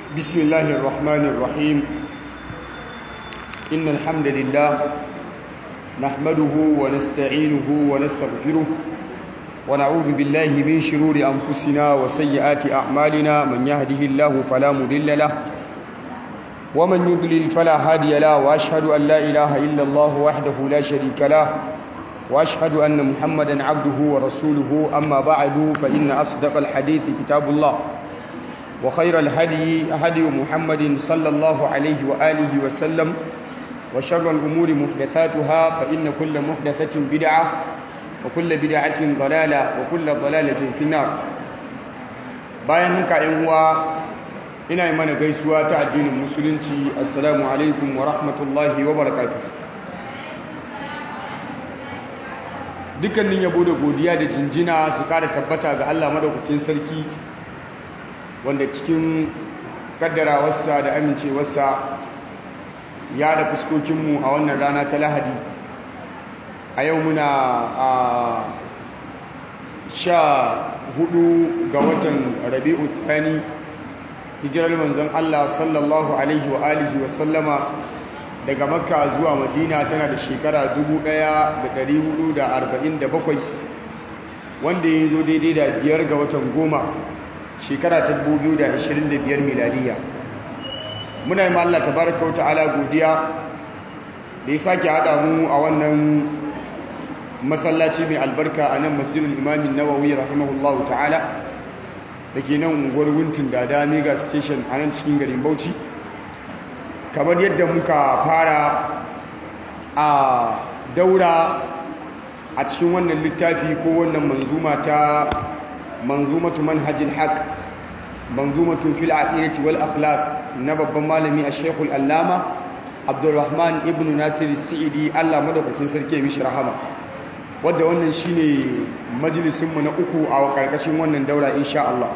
بسم الله الرحمن الرحيم إن الحمد لله نحمده ونستعينه ونستغفره ونعوذ بالله من شرور أنفسنا وسيئات أعمالنا من يهده الله فلا مضل له ومن يضلل فلا هادي له وأشهد أن لا إله إلا الله وحده لا شريك له وأشهد أن محمدا عبده ورسوله أما بعد فإن أصدق الحديث كتاب الله وخير الهدي هدي محمد صلى الله عليه وآله وسلم وشر الأمور محدثاتها فإن كل محدثة بدعة وكل بدعة ضلالة وكل ضلالة في النار bayan haka ‘yan uwa ina yi mana gaisuwa ta addinin musulunci assalamu alaikum wa rahmatullahi wa barakatuh dukkanin yabo da godiya da jinjina su kara tabbata ga Allah madaukakin sarki wanda cikin kaddarawarsa da amincewarsa ya da fuskokinmu a wannan rana ta lahadi a yau muna a sha hudu ga watan rabi'u thani hijirar manzon Allah sallallahu alaihi wa alihi wa sallama daga makka zuwa madina tana da shekara 1447 wanda ya zo daidai da biyar ga watan goma shekara ta 2025 miladiya muna yi Allah tabaraka wa ta'ala godiya da ya sake haɗa mu a wannan masallaci mai albarka a nan masjidul imamin nawawi rahimahullahu ta'ala da ke nan unguwar wuntin dada mega station a nan cikin garin bauchi kamar yadda muka fara a daura a cikin wannan littafi ko wannan manzuma ta manzumatu manhajil haq manzumatu fil aqidati wal akhlaq na babban malami a shekul allama abdulrahman ibn nasir sa'idi allah madaukakin sarki ya mishi rahama wadda wannan shine majalisinmu na uku a karkashin wannan daura insha Allah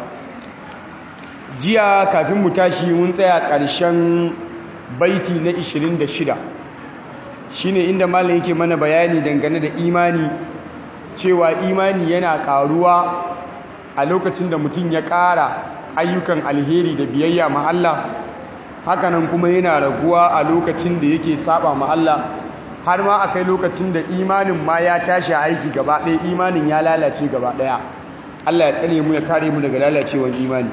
jiya kafin mu tashi mun tsaya ƙarshen baiti na 26 shine inda malam yake mana bayani dangane da imani cewa imani yana ƙaruwa a lokacin da mutum ya ƙara ayyukan alheri da biyayya ma Allah hakanan kuma yana raguwa a lokacin da yake saba ma Allah har ma akai lokacin da imanin ma ya tashi aiki gaba ɗaya imanin ya lalace gaba ɗaya Allah ya tsare mu ya kare mu daga lalacewar imani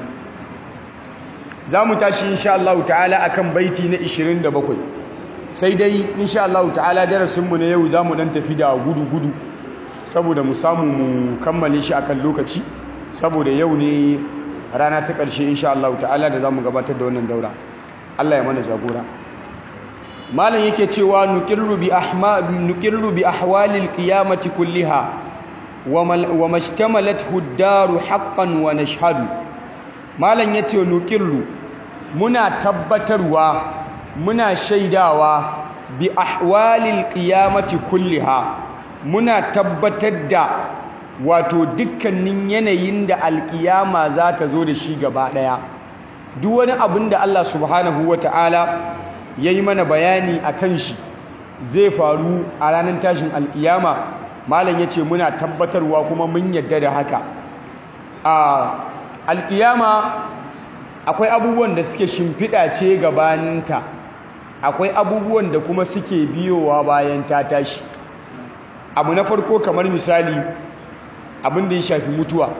za mu tashi insha Allah ta'ala akan baiti na 27 sai dai insha Allah ta'ala darasinmu na yau za mu dan tafi da gudu-gudu saboda mu samu mu kammale shi akan lokaci saboda yau ne rana ta ƙarshe insha Allah ta'ala da za mu gabatar da wannan daura Allah ya mana jagora malam yake cewa nuqirru bi ahma nuqirru bi ahwalil qiyamati kulliha wa mashtamalathu ad-daru haqqan wa nashhadu malam yace nuqirru muna tabbatarwa muna shaidawa bi ahwalil qiyamati kulliha muna tabbatar da wato dukkanin yanayin da alkiyama za ta zo da shi gaba daya duk wani abin da Allah subhanahu wataala yayi mana bayani akan shi zai faru a ranar tashin alkiyama malam yace muna tabbatarwa kuma mun yadda da haka a alkiyama akwai abubuwan da suke shimfiɗa ce gabaninta akwai abubuwan da kuma suke biyowa bayan ta tashi abu na farko kamar misali abin da ya shafi mutuwa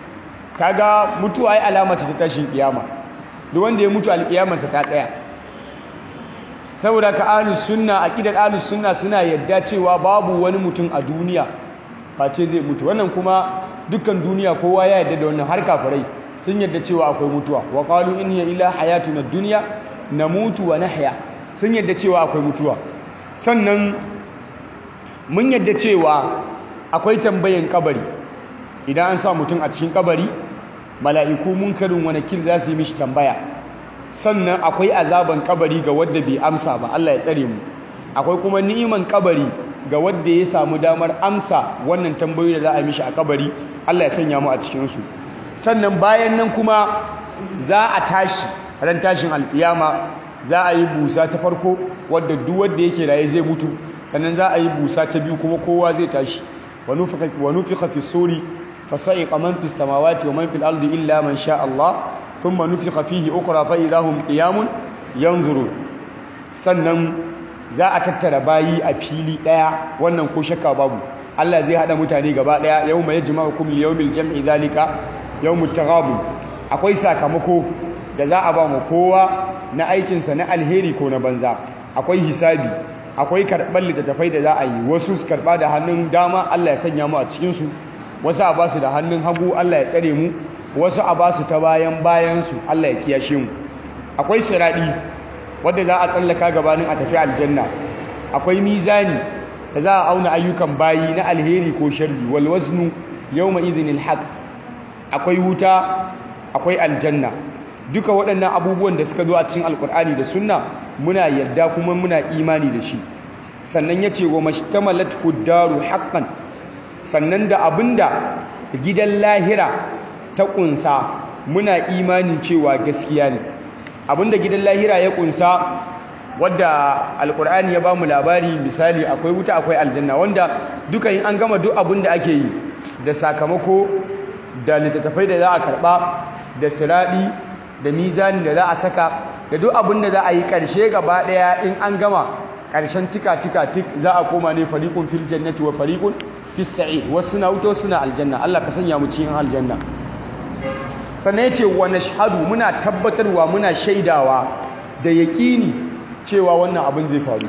kaga mutuwa ai alamata ta tashin kiyama duk wanda ya mutu alkiyamarsa ta tsaya saboda ka ahlus sunna aqidar ahlus sunna suna yadda cewa babu wani mutum a duniya face zai mutu wannan kuma dukkan duniya kowa ya yadda da wannan har kafirai sun yadda cewa akwai mutuwa wa qalu in hiya illa hayatuna dunya namutu wa nahya sun yadda cewa akwai mutuwa sannan mun yadda cewa akwai tambayan kabari idan an sa mutum a cikin kabari mala'iku munkarin wani kil za su yi mishi tambaya sannan akwai azaban kabari ga wadda bai amsa ba Allah ya tsare mu akwai kuma ni'iman kabari ga wadda ya samu damar amsa wannan tambayoyi da za a yi mishi a kabari Allah ya sanya mu a cikin su sannan bayan nan kuma za a tashi ran tashin alkiyama za a yi busa ta farko wadda duk wanda yake raye zai mutu sannan za a yi busa ta biyu kuma kowa zai tashi wa nufika fi suri fasa'iqa man fis samawati wa man fil ardi illa man sha Allah thumma nufikha fihi ukhra fa idahum qiyamun yanzurun sannan za a tattara bayi a fili daya wannan ko shakka babu Allah zai hada mutane gaba daya yawma yajma'ukum liyawmil jam'i zalika yawmut taghabun akwai sakamako da za a ba mu kowa na aikinsa na alheri ko na banza akwai hisabi akwai karɓar littattafai da za a yi wasu su karɓa da hannun dama Allah ya sanya mu a cikinsu wasu a basu da hannun hagu Allah ya tsare mu wasu a basu ta bayan bayansu Allah ya kiyashe mu akwai siraɗi wadda za a tsallaka gabanin a tafi aljanna akwai mizani da za a auna ayyukan bayi na alheri ko sharri wal waznu yawma idhinil haqq akwai wuta akwai aljanna duka waɗannan abubuwan da suka zo a cikin alkur'ani da sunna muna yarda kuma muna imani da shi sannan ya ce wa mashtamalat huddaru haqqan sannan da abinda gidan lahira ta kunsa muna imani cewa gaskiya ne abinda gidan lahira ya kunsa wadda alkur'ani ya bamu labari misali akwai wuta akwai aljanna wanda duka in an gama duk abinda ake yi da sakamako da littattafai da za a karba da siradi da mizanin da za a saka da duk abin da za a yi ƙarshe gaba ɗaya in an gama ƙarshen tika-tika tik za a koma ne fariƙun fil jannati wa fariƙun fis sa'id wasu na wuta suna aljanna Allah ka sanya mu cikin aljanna sannan yace wa nashhadu muna tabbatarwa muna shaidawa da yaƙini cewa wannan abin zai faru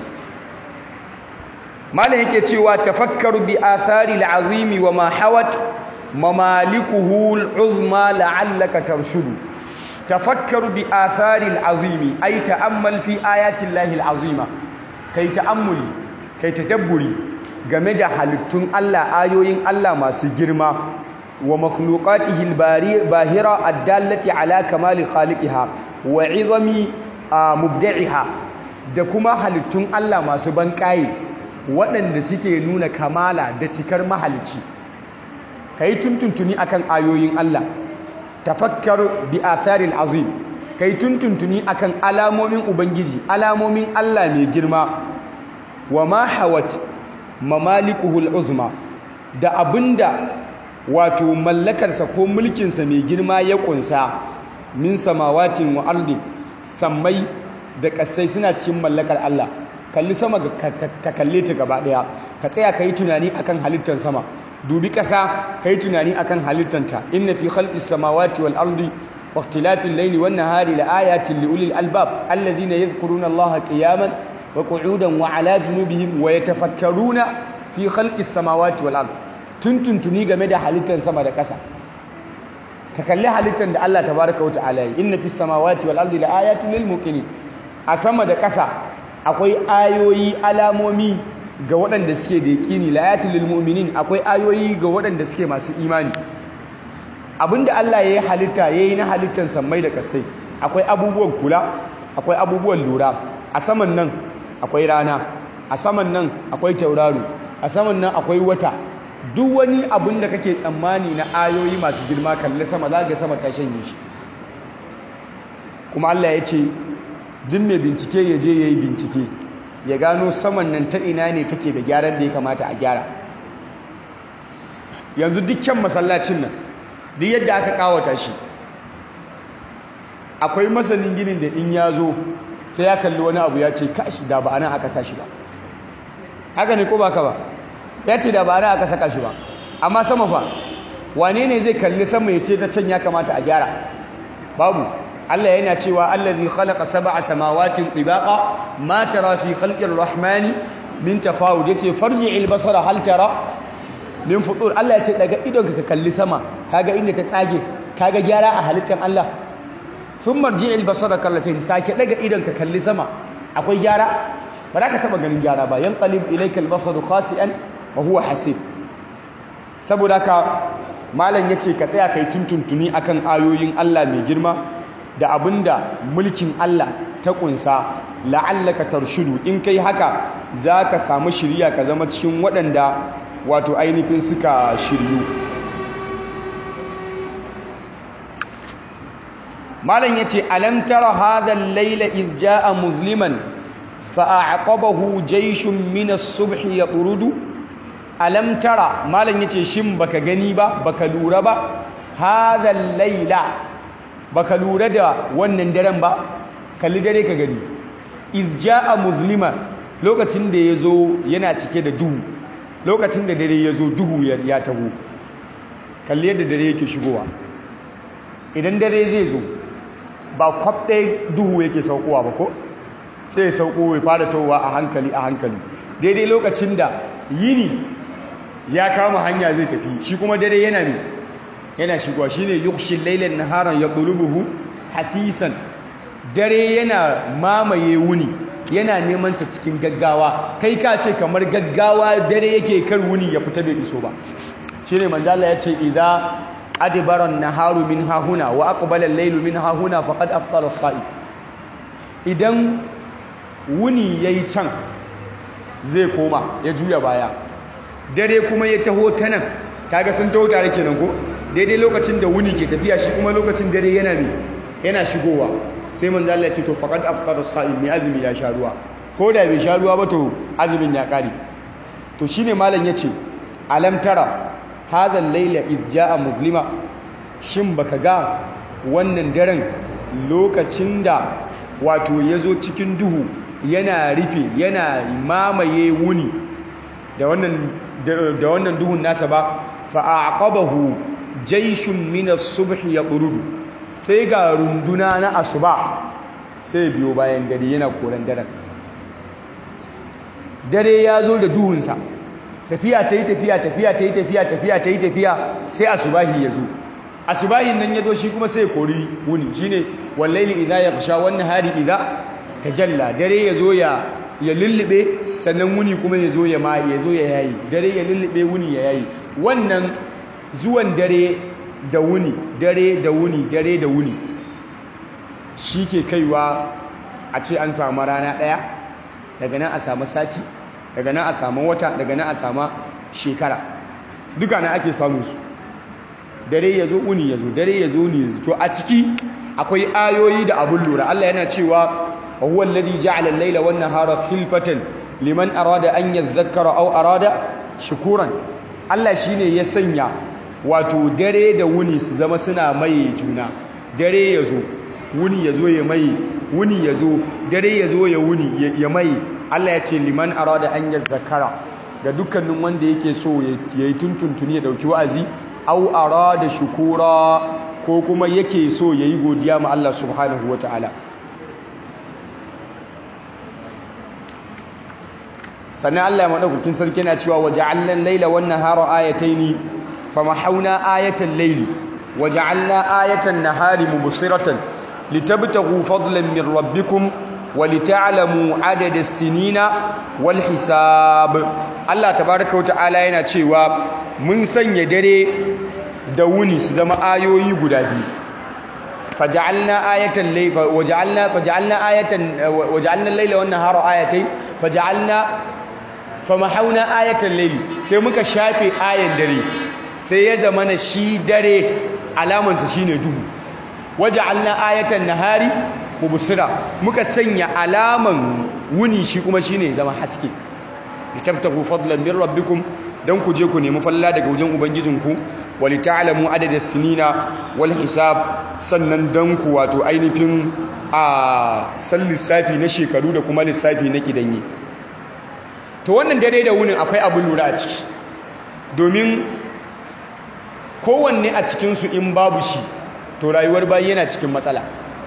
malam yake cewa tafakkaru bi athari al'azimi wa ma hawat mamalikuhu al'uzma la'allaka tarshudu tafakkaru bi atharil azimi ay ta'ammal fi ayatin lahil azima kai ta'ammuli kai tadabburi game da halittun Allah ayoyin Allah masu girma wa makhluqatihi al-bahira ad-dallati ala kamali khaliqiha wa 'izami mubda'iha da kuma halittun Allah masu banƙaye waɗanda suke nuna kamala da cikar mahalicci kai tuntuntuni akan ayoyin Allah tafakkar bi atharil azim kai tuntuntuni akan alamomin ubangiji alamomin Allah mai girma wa ma hawat mamalikuhul uzma da abinda wato mallakarsa ko mulkinsa mai girma ya kunsa min samawatin wa ardi sammai da kasai suna cikin mallakar Allah kalli sama ka kalle ta gaba daya ka tsaya kai tunani akan halittar sama dubi ƙasa kai tunani akan halittanta inna fi khalqis samawati wal ardi wa ikhtilafil layli wan nahari la ayatin li ulil albab alladhina yadhkuruna allaha qiyaman wa qu'udan wa ala junubihim wa yatafakkaruna fi khalqis samawati wal ardi tuntuntuni game da halittar sama da ƙasa ka kalli halittar da Allah tabaraka wa ta'ala yi inna fis samawati wal ardi la ayatin lil muqinin a sama da ƙasa akwai ayoyi alamomi ga waɗanda suke da yaƙini layatul lil mu'minin akwai ayoyi ga waɗanda suke masu imani abinda Allah ya yi halitta ya yi na halittar sammai da kasai akwai abubuwan kula akwai abubuwan lura a saman nan akwai rana a saman nan akwai tauraro a saman nan akwai wata duk wani abin da kake tsammani na ayoyi masu girma kalli sama za ga sama ta shanye shi kuma Allah ya ce duk mai bincike ya je ya yi bincike ya gano saman nan ta ina ne take da gyaran da ya kamata a gyara yanzu dukkan masallacin nan duk yadda aka kawata shi akwai masanin ginin da in ya zo sai ya kalli wani abu ya ce kashi da ba nan aka sa shi ba haka ne ko ba ka ba ya ce da ba nan aka saka shi ba amma sama fa wane ne zai kalli sama ya ce ta can ya kamata a gyara babu Allah yana cewa allazi khalaqa sab'a samawatin tibaqa ma tara fi khalqir rahmani min tafawud yace farji'il basara hal tara min futur Allah yace daga idon ka kalli sama kaga inda ta tsage kaga gyara a halittar Allah thumma marji'il basara kallatin sake daga idon ka kalli sama akwai gyara ba za ka taba ganin gyara ba yanqalib ilayka al-basaru khasi'an wa huwa hasib saboda haka malam yace ka tsaya kai tuntuntuni akan ayoyin Allah mai girma da abinda mulkin Allah ta kunsa la'allaka tarshudu in kai haka zaka samu shiriya ka zama cikin waɗanda wato ainihin suka shiryu malam yace alam tara hadha al-layla id jaa musliman fa a'qabahu jayshun min as-subh yatrudu alam tara malam yace shin baka gani ba baka lura ba hadha al-layla baka lura da wannan daren ba kalli dare ka gani iz jaa muslima lokacin da yazo yana cike da duhu lokacin da dare yazo duhu ya taho kalli yadda dare yake shigowa idan dare zai zo ba kwab ɗaya duhu yake saukowa ba ko sai ya sauko ya fara towa a hankali a hankali daidai lokacin da yini ya kama hanya zai tafi shi kuma dare yana ne yana shigowa shine yukhshil laylan naharan yaqlubuhu hafifan dare yana mamaye wuni yana neman sa cikin gaggawa kai ka ce kamar gaggawa dare yake kar wuni ya fita bai iso ba shine manzo Allah ya ce idza adbara an-naharu min hahuna wa aqbala al-laylu min hahuna faqad aftara as-sa'i idan wuni yayi can zai koma ya juya baya dare kuma ya taho ta nan kaga sun taho tare kenan ko daidai lokacin da wuni ke tafiya shi kuma lokacin dare yana ne yana shigowa sai manzo Allah ya ce to faqad aftara as-sa'im mai azumi ya sha ruwa ko da bai sha ruwa ba to azumin ya kare to shine malam yace alam tara hadha al-layla id jaa muslima shin baka ga wannan daren lokacin da wato yazo cikin duhu yana rufe yana mamaye wuni da wannan da wannan duhun nasa ba fa aqabahu jayshun min as-subh yaqrudu sai ga runduna na asuba sai biyo bayan gari yana koran daren dare ya zo da duhunsa tafiya ta yi tafiya tafiya ta yi tafiya tafiya ta yi tafiya sai asubahi ya zo asubahin nan ya zo shi kuma sai kori wuni shine wallaili idza yakhsha wan nahari idza tajalla dare ya zo ya ya lullube sannan wuni kuma ya zo ya ma ya zo ya yayi dare ya lullube wuni ya yayi wannan zuwan dare da wuni dare da wuni dare da wuni shi ke kaiwa a ce an samu rana ɗaya daga nan a samu sati daga nan a samu wata daga nan a samu shekara duka na ake samun su dare ya zo wuni ya zo dare ya zo wuni ya zo to a ciki akwai ayoyi da abun lura Allah yana cewa وهو الذي جعل الليل والنهار خلفة لمن أراد أن يذكر أو أراد شكورا Allah shine ya sanya wato dare da wuni su zama suna mai juna dare ya zo wuni ya zo ya mai wuni ya zo dare ya zo ya wuni ya mai Allah ya ce liman arada an zakara ga dukkanin wanda yake so ya yi tuntuntuni ya dauki wa'azi au arada shukura ko kuma yake so ya yi godiya ma Allah subhanahu wataala sannan Allah ya madaukakin sarki yana cewa waja'alna al-laila wan nahara ayataini famahawna ayatan layli waja'alna ayatan nahari mubsiratan litabtaghu fadlan min rabbikum ولتعلموا عدد السنين والحساب Allah tabaaraka wa ta'ala yana cewa mun sanya dare da wuni su zama ayoyi guda biyu faj'alna ayatan layla waj'alna faj'alna ayatan waj'alna al-layla wan nahara ayatayn faj'alna famahawna ayatan layli sai muka shafe ayan dare sai ya zama na shi dare alamansa shine duhu waj'alna ayatan nahari mubsira muka sanya alaman wuni shi kuma shine zama haske litabtahu fadlan min rabbikum dan ku je ku nemi falla daga wajen ubangijinku walita'lamu adadas sinina wal hisab sannan dan ku wato ainihin a san lissafi na shekaru da kuma lissafi na kidanyi to wannan dare da wunin akwai abin lura a ciki domin kowanne a cikinsu in babu shi to rayuwar bayi yana cikin matsala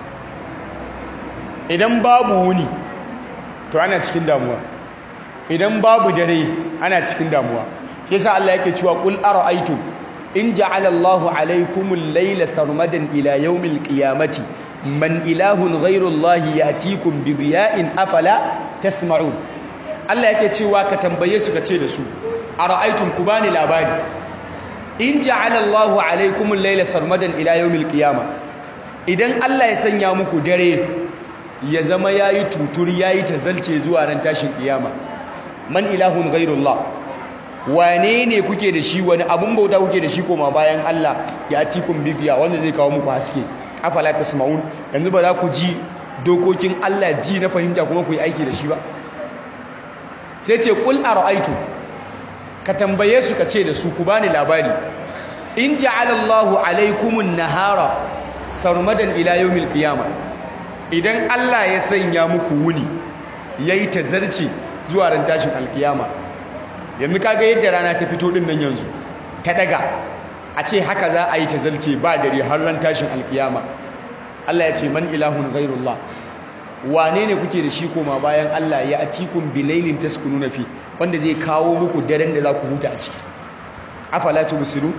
idan babu wuni to ana cikin damuwa idan babu dare ana cikin damuwa yasa Allah yake cewa qul ara'aytum in ja'ala Allahu alaykumul layla sarmadan ila yawmil qiyamati man ilahun ghayru Allah ya'tikum bi dhiya'in afala tasma'un Allah yake cewa ka tambaye su ka ce da su ara'aytum ku bani labari in ja'ala Allahu alaykumul layla sarmadan ila yawmil qiyamah idan Allah ya sanya muku dare ya zama yayi tutur yayi tazalce zuwa ran tashin kiyama man ilahun ghairullah wane ne kuke da shi wani abun bauta kuke da shi koma bayan Allah ya atikum bibiya wanda zai kawo muku haske afala tasmaun yanzu ba za ku ji dokokin Allah ji na fahimta kuma ku yi aiki da shi ba sai ce qul ara'aytu ka tambaye su ka ce da su ku bani labari in ja'ala Allahu alaykumun nahara sarmadan ila yawmil qiyamah idan Allah ya sanya muku wuni yayi tazarci zuwa ran tashin alkiyama yanzu kaga yadda rana ta fito din nan yanzu ta daga a ce haka za a yi tazarci ba dare har ran tashin alkiyama Allah ya ce man ilahun ghairullah wane ne kuke da shi koma bayan Allah ya atikum bilailin taskununa fi wanda zai kawo muku daren da za ku huta a ciki afala tubsiru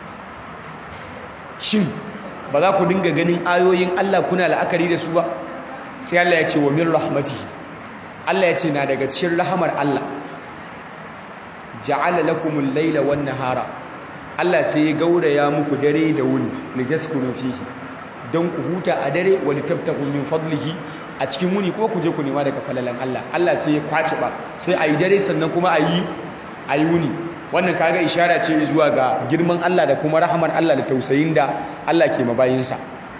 shin ba za ku dinga ganin ayoyin Allah kuna la'akari da su ba sai Allah ya ce wa min rahmatihi Allah ya ce na daga cikin rahamar Allah ja'ala lakumul laila wan nahara Allah sai ya gauraya muku dare da wuni litaskunu fihi don ku huta a dare wa litabtagu min fadlihi a cikin wuni ko ku je ku nema daga falalan Allah Allah sai ya kwace ba sai ayi dare sannan kuma ayi ayi wuni wannan kaga ishara ce zuwa ga girman Allah da kuma rahamar Allah da tausayin da Allah ke mabayinsa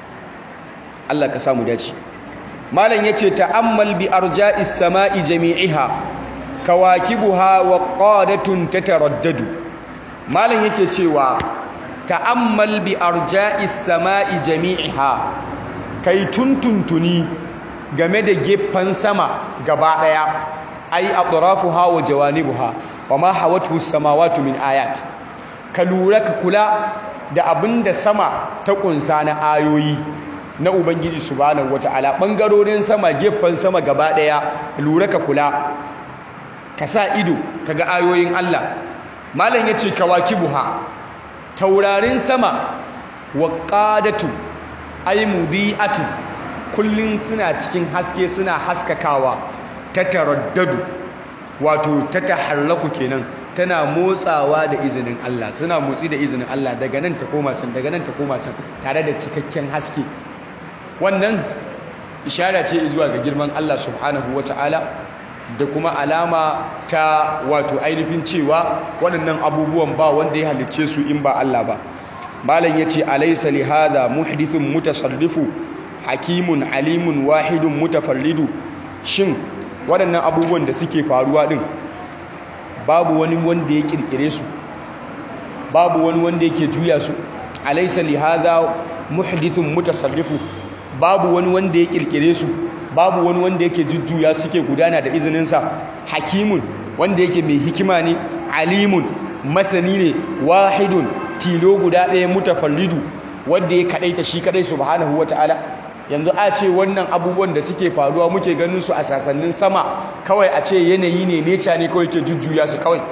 Allah ka samu dace malam yace ta'ammal bi arja'is sama'i jami'iha kawakibuha wa qadatun tataraddadu malam yake cewa ta'ammal bi arja'is sama'i jami'iha kai tuntuntuni game da gefen sama gaba daya ai atrafuha wa jawanibuha wama hawatu samawati min ayat ka lura ka kula da abinda sama ta kunsa na ayoyi na ubangiji subhanahu wataala bangarorin sama gefen sama gaba daya lura ka kula ka sa ido kaga ayoyin Allah malam yace kawakibuha taurarin sama waqadatu ay mudiatu kullun suna cikin haske suna haskakawa ta taraddadu wato ta tahallaku kenan tana motsawa da izinin Allah suna motsi da izinin Allah daga nan ta koma can daga nan ta koma can tare da cikakken haske wannan ishara ce zuwa ga girman Allah subhanahu wataala da kuma alama ta wato ainihin cewa waɗannan abubuwan ba wanda ya halicce su in ba Allah ba malam yace alaysa li hadha muhdithun mutasarrifu hakimun alimun wahidun mutafarridu shin waɗannan abubuwan da suke faruwa ɗin babu wani wanda ya ƙirƙire su babu wani wanda yake juya su alaysa li hadha muhdithun mutasarrifu babu wani wanda ya ƙirƙire su babu wani wanda yake jujjuya suke gudana da izininsa hakimun wanda yake mai hikima ne alimun masani ne wahidun tilo guda ɗaya mutafarridu wanda ya kaɗaita shi kaɗai subhanahu wata'ala yanzu a ce wannan abubuwan da suke faruwa muke ganin su a sasannin sama kawai a ce yanayi ne neca ne kawai ke jujjuya su kawai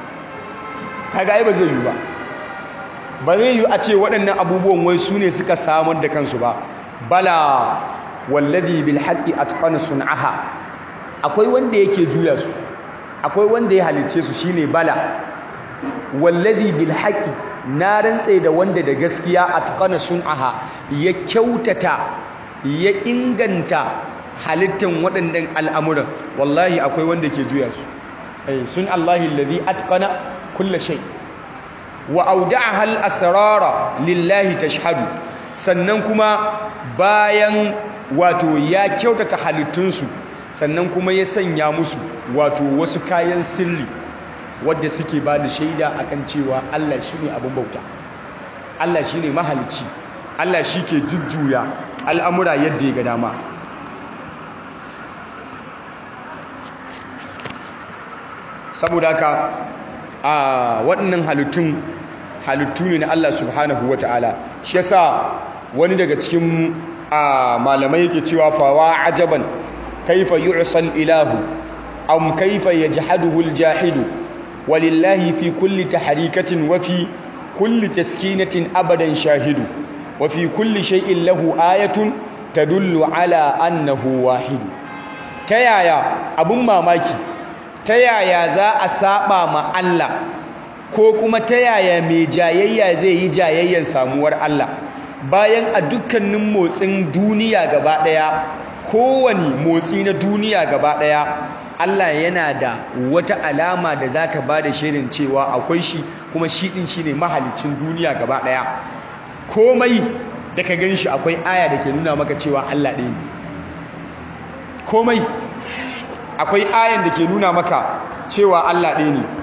kaga ai ba zai yi ba ba zai yi a ce waɗannan abubuwan wai su ne suka samar da kansu ba bala wallazi bil haqqi atqana sun'aha akwai wanda yake juya su akwai wanda ya halicce su shine bala wallazi bil haqqi na rantse da wanda da gaskiya atqana sun'aha ya kyautata ya inganta halittan waɗannan al'amuran wallahi akwai wanda ke juya su eh sun Allahi allazi atqana kulla shay wa awda'aha al-asrara lillahi tashhadu sannan kuma bayan wato ya kyautata halittunsu sannan kuma ya sanya musu wato wasu kayan sirri wadda suke ba da shaida akan cewa Allah shine abin bauta Allah shine mahalicci Allah shi ke jujjuya al'amura yadda ya ga dama saboda haka a waɗannan halittun halittu ne na Allah subhanahu wa ta'ala shi yasa wani daga cikin malamai yake cewa fawa ajaban kaifa yu'sal ilahu am kaifa yajhaduhu aljahidu walillahi fi kulli tahrikatin wa fi kulli taskinatin abadan shahidu wa fi kulli shay'in lahu ayatun tadullu ala annahu wahidu ta yaya abun mamaki ta yaya za a saba ma Allah ko kuma ta yaya mai jayayya zai yi jayayyan samuwar Allah bayan a dukkanin motsin duniya gaba daya kowane motsi na duniya gaba daya Allah yana da wata alama da za ta ba da shirin cewa akwai shi kuma shi ɗin shi ne mahalicin duniya gaba ɗaya komai da ka gan shi akwai aya da ke nuna maka cewa Allah ɗaya ne komai akwai ayan da ke nuna maka cewa Allah ɗaya ne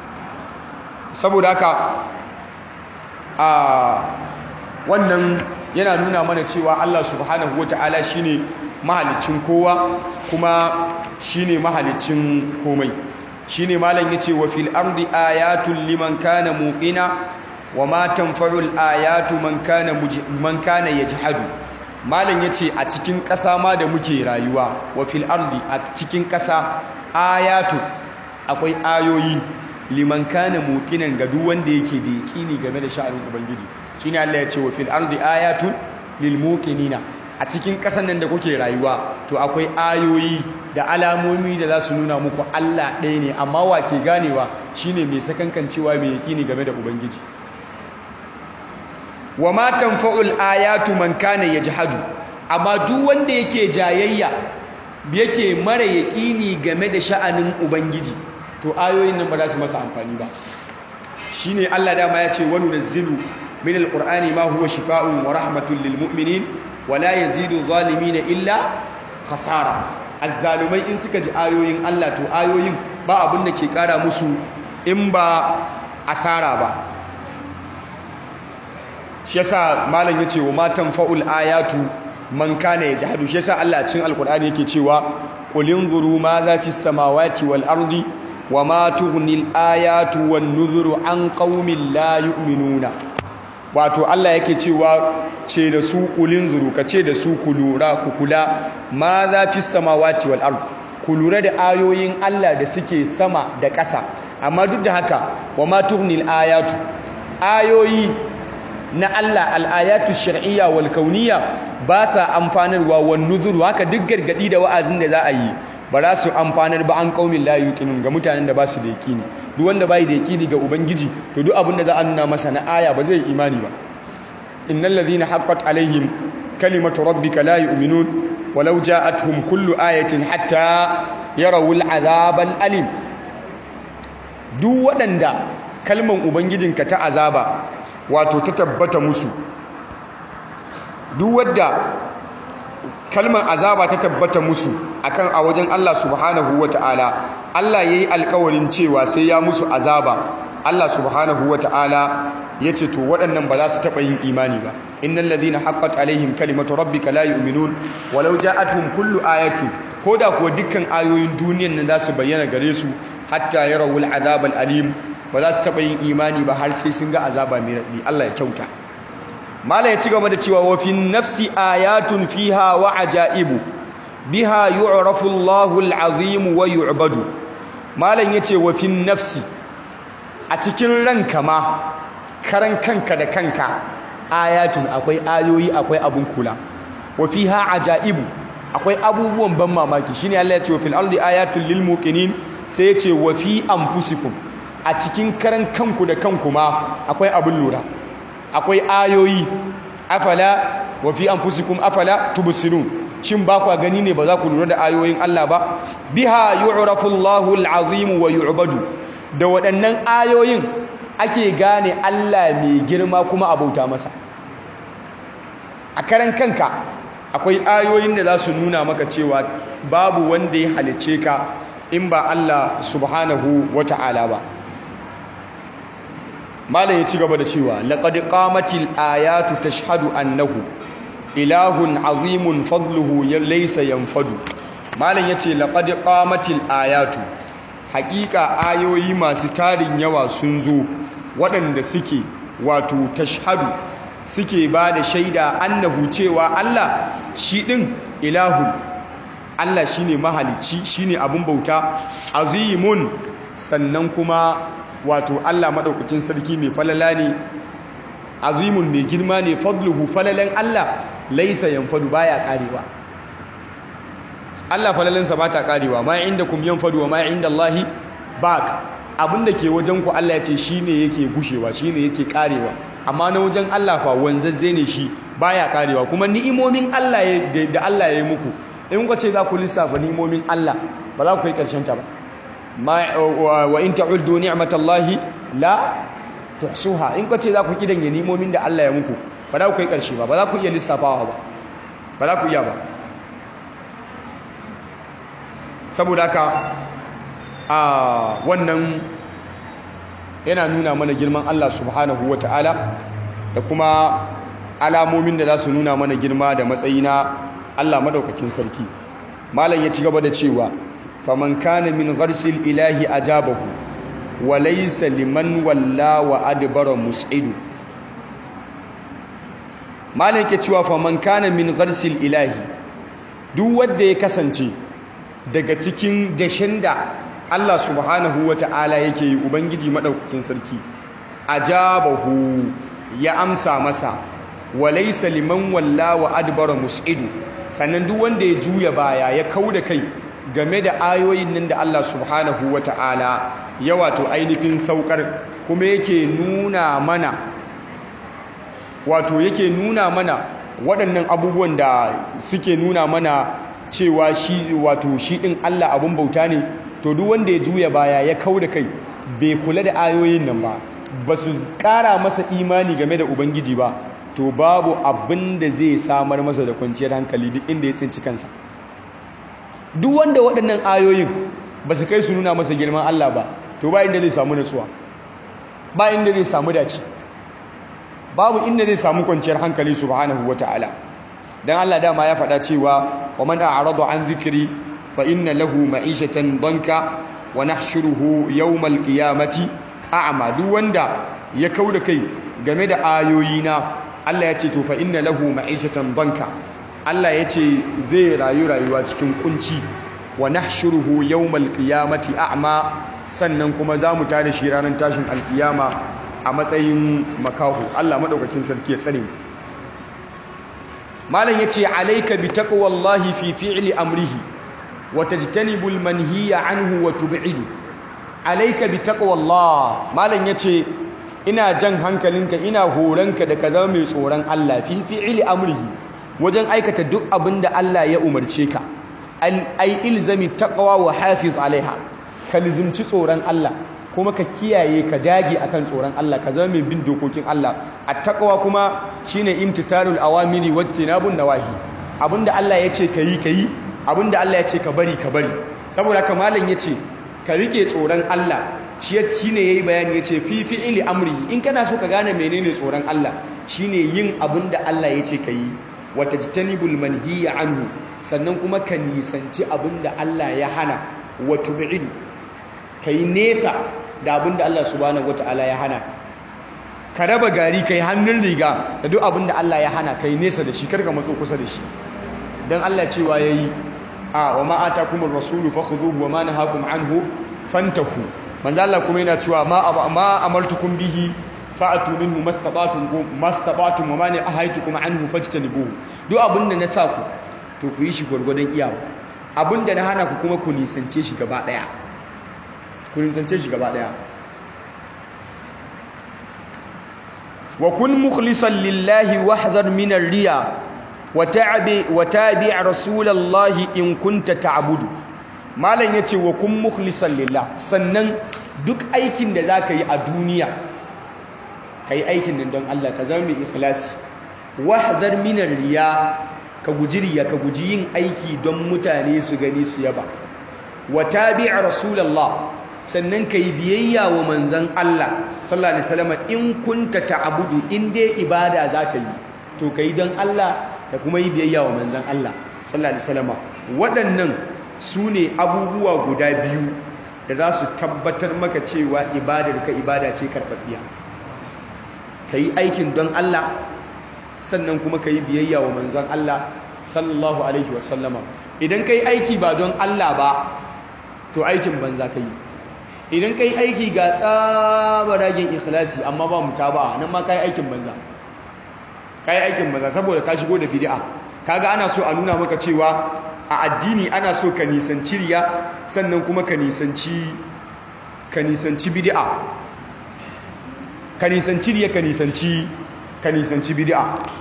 saboda haka a wannan yana nuna mana cewa Allah subhanahu wata'ala shine mahalicin kowa kuma shine mahalicin komai shine malam yace wa fil ardi ayatun liman kana muqina wa ma tanfa'ul ayatu man kana man kana yajhadu malam yace a cikin ƙasa ma da muke rayuwa wa fil ardi a cikin ƙasa ayatu akwai ayoyi liman kana muqinan ga duk wanda yake da yaqini game da sha'anin ubangiji shine Allah ya ce wa fil ardi ayatun lil muqinina a cikin ƙasan nan da kuke rayuwa to akwai ayoyi da alamomi da za su nuna muku Allah ɗaya ne amma wa ke ganewa shine mai sakankancewa mai yaqini game da ubangiji wa ma tanfa'ul ayatu man kana yajhadu amma duk wanda yake jayayya yake mara yaqini game da sha'anin ubangiji to ayoyin nan ba za su masa amfani ba shine Allah dama ya ce wa nunazzilu min alqur'ani ma huwa shifaa'un wa rahmatun lil mu'minin wa la yazidu zalimin illa khasara azzalumai in suka ji ayoyin Allah to ayoyin ba abin da ke kara musu in ba asara ba shi yasa malam yace wa matan fa'ul ayatu man kana yajhadu shi yasa Allah cikin alqur'ani yake cewa qul inzuru ma za fis samawati wal ardi wa ma tughnil ayatu wan nuzuru an qaumin la yu'minuna wato Allah yake cewa ce da su kulin zuru ka ce da su ku lura ku kula ma za fis samawati wal ardi ku lura da ayoyin Allah da suke sama da ƙasa amma duk da haka wa ma tughnil ayatu ayoyi na Allah al'ayatu shar'iyya wal kauniyya ba sa amfanarwa wan nuzuru haka duk gargadi da wa'azin da za a yi ba za su amfanar ba an qaumin la yuqinun ga mutanen da ba su da yaqini duk wanda bai da yaqini ga ubangiji to duk abin da za a nuna masa na aya ba zai imani ba innal ladhina haqqat alaihim kalimatu rabbika la yu'minun walau ja'atuhum kullu ayatin hatta yarawul azabal alim duk waɗanda kalman ubangijinka ta azaba wato ta tabbata musu duk wadda kalmar azaba ta tabbata musu akan a wajen Allah subhanahu wata'ala Allah yayi alkawarin cewa sai ya musu azaba Allah subhanahu wata'ala yace to waɗannan ba za su taɓa yin imani ba innal ladhina haqqat alaihim kalimatu rabbika la yu'minun walau ja'atuhum kullu ayatin koda ko dukkan ayoyin duniyan nan za su bayyana gare su hatta yarawul azabal alim ba za su taɓa yin imani ba har sai sun ga azaba mai raɗi Allah ya kyauta mala ya ci gaba da cewa wafin nafsi ayatun fiha wa ajaibu biha yu'rafu Allahu al-azim wa yu'badu malan yace wafin nafsi a cikin ranka ma karan kanka da kanka ayatun akwai ayoyi akwai abun kula wa fiha ajaibu akwai abubuwan ban mamaki shine Allah ya ce wa fil ardi ayatun lil muqinin sai ya ce wa fi anfusikum a cikin karan kanku da kanku ma akwai abin lura akwai ayoyi afala wa fi anfusikum afala tubsirun shin ba ku gani ne ba za ku lura da ayoyin Allah ba biha yu'rafu Allahu al-azim wa yu'badu da waɗannan ayoyin ake gane Allah mai girma kuma abauta masa a karan kanka akwai ayoyin da za su nuna maka cewa babu wanda ya halice ka in ba Allah subhanahu wa ta'ala ba malam ya ci gaba da cewa laqad qamatil ayatu tashhadu annahu ilahun azimun fadluhu laysa yanfadu malam yace laqad qamatil ayatu haƙiƙa ayoyi masu tarin yawa sun zo waɗanda suke wato tashhadu suke ba da shaida annahu cewa Allah shi ɗin ilahun Allah shine mahalicci shine abun bauta azimun sannan kuma wato Allah maɗaukakin sarki mai falala ne azimun mai girma ne fadluhu falalan Allah laisa yanfadu baya karewa Allah falalansa ba ta karewa ma inda kum yanfadu wa ma inda Allahi baq abinda ke wajen ku Allah ya ce shine yake gushewa shine yake karewa amma na wajen Allah fa wanzazze ne shi baya karewa kuma ni'imomin Allah da Allah ya yi muku in kuka ce za ku lissafa ni'imomin Allah ba za ku yi karshen ta ba wa in ta'uddu ni'matallahi la tuhsuha in kace za ku kidan ya nimomin da Allah ya muku ba za ku kai karshe ba ba za ku iya lissafawa ba ba za ku iya ba saboda haka a wannan yana nuna mana girman Allah subhanahu wata'ala da kuma alamomin da za su nuna mana girma da matsayi na Allah madaukakin sarki malam ya ci gaba da cewa faman kana min gharsil ilahi ajabahu wa laysa liman walla wa adbara mus'idu malam ke cewa faman kana min gharsil ilahi duk wanda ya kasance daga cikin dashen da Allah subhanahu wata'ala yake yi ubangiji madaukakin sarki ajabahu ya amsa masa wa laysa liman walla wa adbara mus'idu sannan duk wanda ya juya baya ya kauda kai game da ayoyin nan da Allah subhanahu wata'ala ya wato ainihin saukar kuma yake nuna mana wato yake nuna mana waɗannan abubuwan da suke nuna mana cewa shi wato shi ɗin Allah abun bauta ne to duk wanda ya juya baya ya kauda kai bai kula da ayoyin nan ba ba su ƙara masa imani game da ubangiji ba to babu abin da zai samar masa da kwanciyar hankali duk inda ya tsinci kansa duk wanda waɗannan ayoyin ba su kai su nuna masa girman Allah ba to ba inda zai samu natsuwa ba inda zai samu dace babu inda zai samu kwanciyar hankali subhanahu wata'ala dan Allah dama ya faɗa cewa wa man a'rada an zikri fa inna lahu ma'ishatan danka wa nahshuruhu yawmal qiyamati a'ma duk wanda ya kauda kai game da ayoyina Allah ya ce to fa inna lahu ma'ishatan danka Allah ya ce zai rayu rayuwa cikin kunci wa nahshuruhu yawmal qiyamati a'ma sannan kuma za mu tada shi ranar tashin alkiyama a matsayin makahu Allah madaukakin sarki ya tsare malam yace alayka bi taqwallahi fi fi'li amrihi wa tajtanibul manhiya anhu wa tub'idu alayka bi taqwallah malam yace ina jan hankalinka ina horanka da ka zama mai tsoron Allah fi fi'li amrihi wajen aikata duk abin da Allah ya umarce ka ai ilzami taqwa wa hafiz alaiha ka lizimci tsoron Allah kuma ka kiyaye ka dage akan tsoron Allah ka zama mai bin dokokin Allah at-taqwa kuma shine imtithalul awamiri wajtinabun nawahi abinda Allah ya ce kayi kayi abinda Allah ya ce ka bari ka bari saboda haka malam yace ka rike tsoron Allah shi shine yayi bayani yace fi fi'li amri in kana so ka gane menene tsoron Allah shine yin abinda Allah ya ce kayi wata jitanibul manhiya anhu sannan kuma ka nisanci abinda Allah ya hana wa tub'idu kai nesa da abinda Allah subhanahu wataala ya hana ka raba gari kai hannun riga da duk abinda Allah ya hana kai nesa da shi karka matso kusa da shi dan Allah cewa yayi a wa ma atakumur rasulu fakhudhuhu wa ma nahakum anhu fantahu manzo Allah kuma yana cewa ma ma amartukum bihi fa'atu minhu mastabatum ko mastabatum wa mani ahaitukum anhu fajtanibuhu duk abinda na sa ku to ku yi shi gurgurdan iyawa abinda na hana ku kuma ku nisance shi gaba daya ku nisance shi gaba daya wa kun mukhlisan lillahi wahdhar min ar-riya wa ta'bi wa tabi' rasulallahi in kunta ta'budu malam yace wa kun mukhlisan lillah sannan duk aikin da zaka yi a duniya ka yi aikin nan don Allah ka zama mai ikhlasi wahdhar minar riya ka guji riya ka guji yin aiki don mutane su gani su yaba wa tabi' rasulullah sannan ka yi biyayya wa manzon Allah sallallahu alaihi wasallam in kunta ta'budu in dai ibada zaka yi to kai don Allah ka kuma yi biyayya wa manzon Allah sallallahu alaihi wasallam waɗannan su ne abubuwa guda biyu da za su tabbatar maka cewa ibadar ka ibada ce karɓaɓɓiya ka yi aikin don Allah sannan kuma ka yi biyayya wa manzon Allah sallallahu alaihi wasallama idan ka yi aiki ba don Allah ba to aikin banza ka yi idan ka yi aiki ga tsabaragen ikhlasi amma ba mu ta ba nan ma ka yi aikin banza ka yi aikin banza saboda ka shigo da bid'a kaga ana so a nuna maka cewa a addini ana so ka nisanci riya sannan kuma ka nisanci ka nisanci bid'a ka nisanci riya ka nisanci ka nisanci bid'a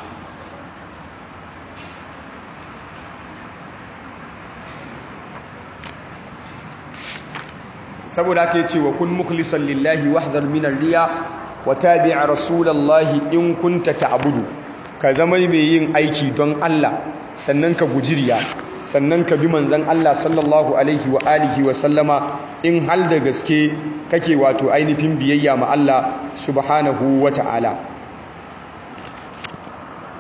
saboda aka yi cewa kun mukhlisan lillahi wahdhar min riya wa tabi' rasulallahi in kunta ta'budu ka zama mai yin aiki don Allah sannan ka guji riya sannan ka bi manzon Allah sallallahu alaihi wa alihi wa sallama in hal da gaske kake wato ainihin biyayya ma Allah subhanahu wa ta'ala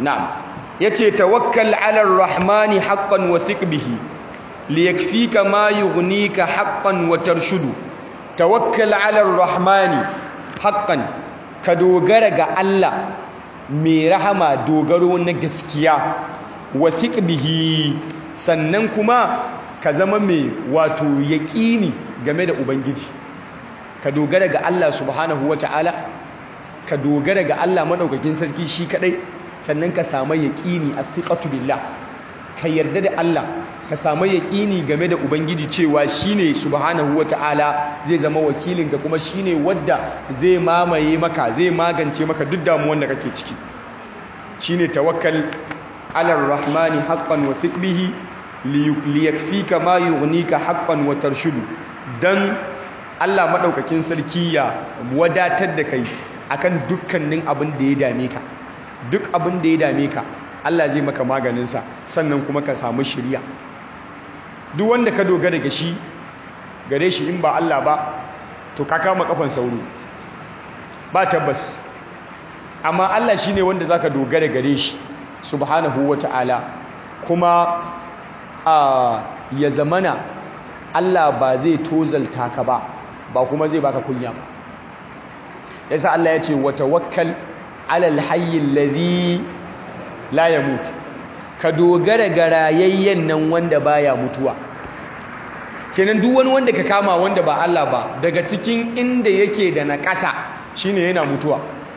na'am yace tawakkal 'ala ar-rahmani haqqan wa thiq bihi liyakfika ma yughnika haqqan wa tarshudu tawakkal 'ala ar-rahmani haqqan ka dogara ga Allah mai rahama dogaro na gaskiya wa thiq bihi sannan kuma ka zama mai wato yaƙini game da ubangiji ka dogara ga Allah subhanahu wata'ala ka dogara ga Allah madaukakin sarki shi kadai sannan ka samu yaƙini a fiqatu billah ka yarda da Allah ka samu yaƙini game da ubangiji cewa shine subhanahu wata'ala zai zama wakilinka kuma shine wadda zai mamaye maka zai magance maka duk damuwan da kake ciki shine tawakkal ala rahmani haqqan wa thiq bihi liyakfika ma yughnika haqqan wa tarshudu dan Allah madaukakin sarki ya wadatar da kai akan dukkanin abin da ya dame ka duk abin da ya dame ka Allah zai maka maganin sa sannan kuma ka samu shiriya duk wanda ka dogara ga shi gare shi in ba Allah ba to ka kama kafan sauro ba tabbas amma Allah shine wanda zaka dogara gare shi subhanahu wataala kuma a ya zamana Allah ba zai tozalta ka ba ba kuma zai baka kunya ba yasa Allah ya ce wa tawakkal alal hayy alladhi la yamut ka dogara ga rayayyen nan wanda baya mutuwa kenan duk wani wanda ka kama wanda ba Allah ba daga cikin inda yake da na ƙasa shine yana mutuwa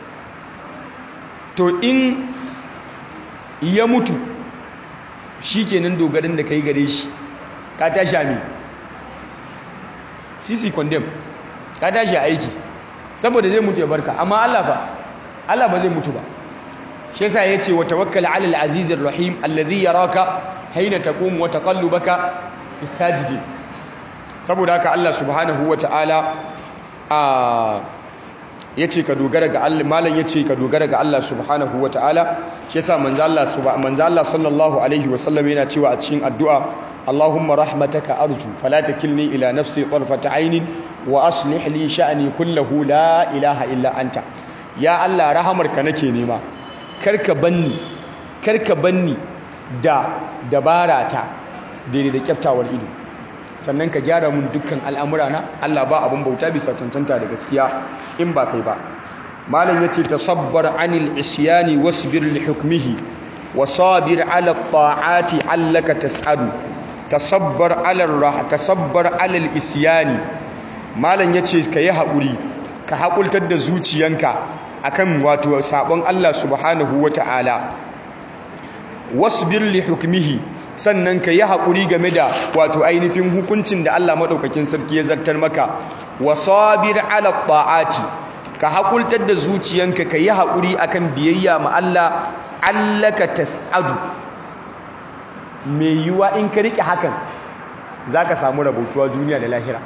to in ya mutu shi kenan dogarin da ka yi gare shi ka tashi ami sisi condemn ka tashi aiki saboda zai mutu ya barka amma Allah fa Allah ba zai mutu ba shi yasa yace wa tawakkal ala al-aziz ar-rahim alladhi yaraka hayna taqum wa taqallubaka fi sajidin saboda haka Allah subhanahu wa ta'ala a yace ka dogara ga Allah malam yace ka dogara ga Allah subhanahu wa ta'ala shi yasa manzo Allah manzo Allah sallallahu alaihi wa sallam yana cewa a cikin addu'a Allahumma rahmataka arju fala takilni ila nafsi tarfata aynin wa aslih li sha'ni kullahu la ilaha illa anta ya Allah rahamarka nake nema karka banni karka banni da dabara ta daidai da kyaftawar ido sannan ka gyara mun dukkan al'amura na Allah ba abun bauta bisa cancanta da gaskiya in ba kai ba malam yace tasabbar anil isyani wasbir li hukmihi wasabir ala ta'ati allaka tas'adu tasabbar ala rah tasabbar ala isyani malam yace kai haƙuri ka haƙultar da zuciyanka akan wato sabon Allah subhanahu wata'ala wasbir li hukmihi sannan ka yi haƙuri game da wato ainihin hukuncin da Allah maɗaukakin sarki ya zartar maka wasabir ala ta'ati ka haƙultar da zuciyanka ka yi haƙuri akan biyayya ma Allah allaka tas'adu mai yiwuwa in ka riƙe hakan za ka samu rabautuwa duniya da lahira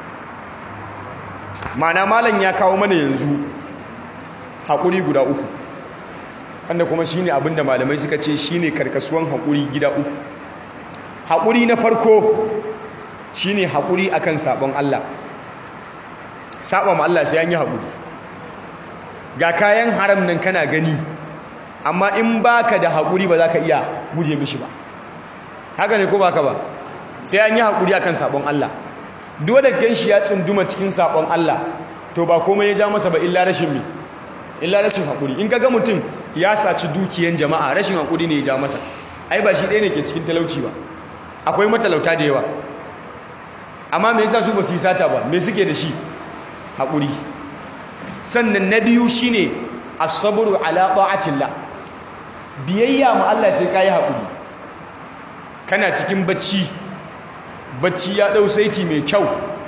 mana malam ya kawo mana yanzu haƙuri guda uku wanda kuma shine abinda malamai suka ce shine karkasuwan haƙuri gida uku haƙuri na farko shine haƙuri akan sabon Allah saba ma Allah sai an yi haƙuri ga kayan haram nan kana gani amma in baka da haƙuri ba za ka iya guje mishi ba haka ne ko baka ba sai an yi haƙuri akan sabon Allah duk da ganshi ya tsunduma cikin sabon Allah to ba komai ya ja masa ba illa rashin mi illa rashin haƙuri in kaga mutum ya saci dukiyan jama'a rashin haƙuri ne ya ja masa ai ba shi ɗaya ne ke cikin talauci ba akwai matalauta da yawa amma me yasa su ba su yi sata ba me suke da shi haƙuri sannan na biyu shine as-sabru ala ta'atillah biyayya ma Allah sai kai haƙuri kana cikin bacci bacci ya dau saiti mai kyau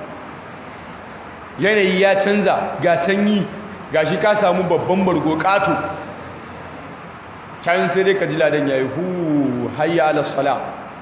yanayi ya canza ga sanyi gashi ka samu babban bargo kato can sai dai ka ji ladan yayi hu hayya ala salat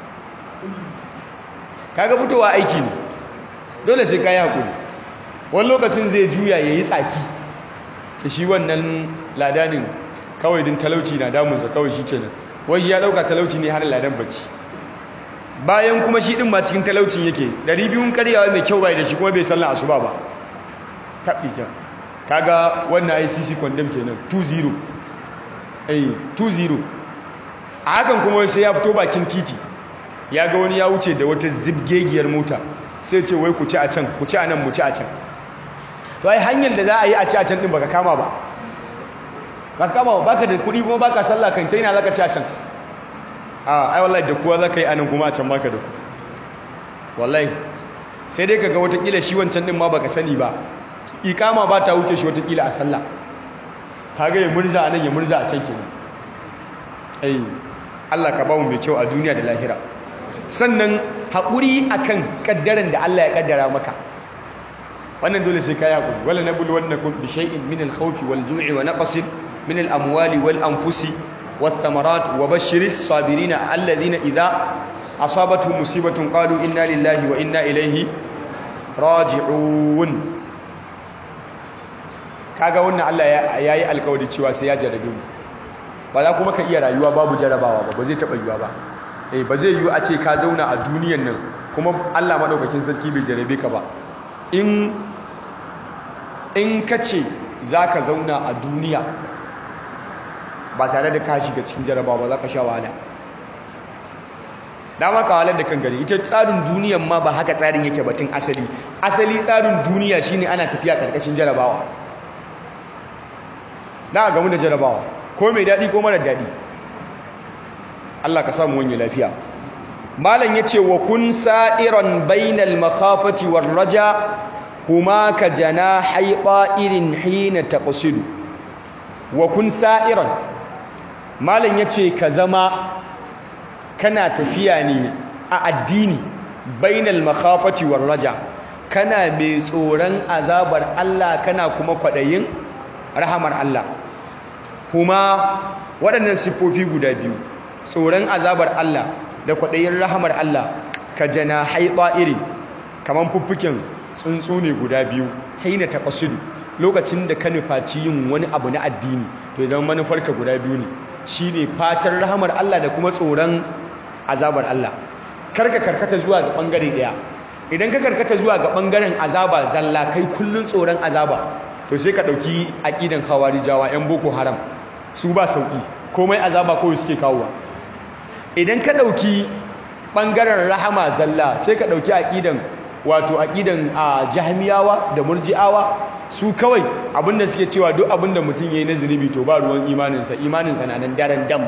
kaga fitowa aiki ne dole sai ka yi haƙuri wani lokacin zai juya ya yi tsaki sai shi wannan ladanin kawai din talauci na damunsa kawai shi kenan wai shi ya ɗauka talauci ne har ladan bacci bayan kuma shi ɗin ma cikin talaucin yake ɗari biyun karyawa mai kyau bai da shi kuma bai sallan asuba ba taɓi can kaga wannan icc condemn kenan 2-0 eh 2-0 a hakan kuma sai ya fito bakin titi ya ga wani ya wuce da wata zibgegiyar mota sai ce wai ku ci a can ku ci a nan mu ci a can to ai hanyar da za a yi a ci a can din baka kama ba baka kama ba baka da kuɗi kuma baka sallah kan kai na zaka ci a can a ai wallahi da kuwa zaka yi anan kuma a can baka da ku wallahi sai dai kaga watakila shi wancan din ma baka sani ba ikama ba ta wuce shi watakila a sallah kaga ya murza anan ya murza a can kenan ai Allah ka bamu mai kyau a duniya da lahira sannan haƙuri akan kaddaran da Allah ya kaddara maka wannan dole sai kai haƙuri wala nabulu wannakum bi shay'in min al-khawfi wal-ju'i wa naqsin min al-amwali wal-anfusi wath-thamarat wa bashiris sabirina alladhina idha asabatuhum musibatun qalu inna lillahi wa inna ilayhi raji'un kaga wannan Allah ya yi alƙawari cewa sai ya jarabe mu ba za kuma ka iya rayuwa babu jarabawa ba ba zai taɓa yiwa ba eh ba zai yiwu a ce ka zauna a duniyan nan kuma Allah maɗaukakin sarki bai jarabe ka ba in in ka ce za ka zauna a duniya ba tare da ka shiga cikin jarabawa ba za ka sha wahala dama ka wahalar da kan gari ita tsarin duniyan ma ba haka tsarin yake batun asali asali tsarin duniya shine ana tafiya karkashin jarabawa na gamu da jarabawa ko mai daɗi ko marar daɗi Allah ka samu wani lafiya malam ya ce wa kun sa'iran bainal makhafati war raja huma ka jana haiɓa irin hina taqsidu wa kun sa'iran malam ya ce ka zama kana tafiya ne a addini bainal makhafati war raja kana mai tsoron azabar Allah kana kuma kwaɗayin rahamar Allah kuma waɗannan siffofi guda biyu tsoron azabar Allah da kwaɗayin rahamar Allah ka jana haitsa iri kamar fuffuken tsuntsu ne guda biyu haina ta ƙasudu lokacin da ka nufaci yin wani abu na addini to zama manufarka guda biyu ne shi ne fatan rahamar Allah da kuma tsoron azabar Allah karka karkata zuwa ga ɓangare ɗaya idan ka karkata zuwa ga ɓangaren azaba zalla kai kullum tsoron azaba to sai ka ɗauki aƙidan hawarijawa 'yan boko haram su ba sauƙi komai azaba kawai suke kawowa idan ka ɗauki ɓangaren rahama zalla sai ka ɗauki aƙidan wato aƙidan a jahmiyawa da murji'awa su kawai abinda suke cewa duk abinda mutum ya yi na zunubi to ba ruwan imaninsa imaninsa na nan daren dam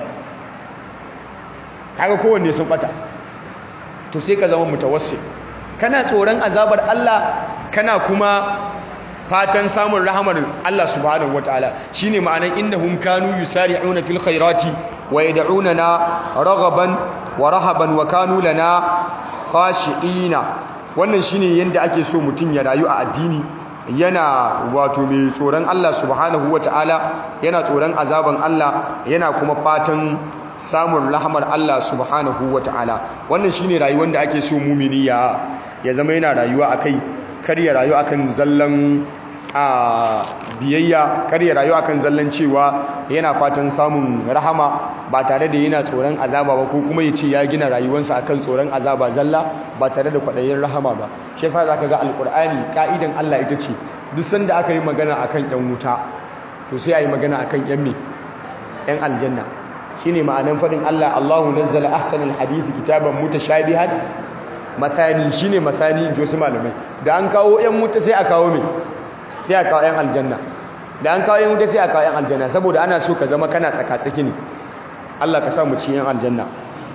kaga kowanne sun ɓata to sai ka zama mutawassi kana tsoron azabar Allah kana kuma fatan samun rahamar Allah subhanahu wataala shine ma'anan innahum kanu yusari'una fil khairati wa yad'unana raghaban wa rahaban wa kanu lana khashi'ina wannan shine yanda ake so mutun ya rayu a addini yana wato mai tsoron Allah subhanahu wataala yana tsoron azaban Allah yana kuma fatan samun rahamar Allah subhanahu wataala wannan shine rayuwar da ake so mumini ya ya zama yana rayuwa akai kar ya rayu akan zallan a biyayya kar ya rayu akan zallan cewa yana fatan samun rahama ba tare da yana tsoron azaba ba ko kuma ya ce ya gina rayuwarsa akan tsoron azaba zalla ba tare da kwaɗayin rahama ba shi yasa zaka ga alkur'ani ka'idan Allah ita ce duk sanda aka yi magana akan yan wuta to sai a yi magana akan yan me yan aljanna shine ma'anan faɗin Allah Allahu nazzala ahsanal hadithi kitaban mutashabihan mathani shine masani in ji wasu malamai da an kawo yan wuta sai a kawo me sai a kawo 'yan aljanna da an kawo 'yan wuta sai a kawo 'yan aljanna saboda ana so ka zama kana tsaka-tsaki ne Allah ka sa mu ci 'yan aljanna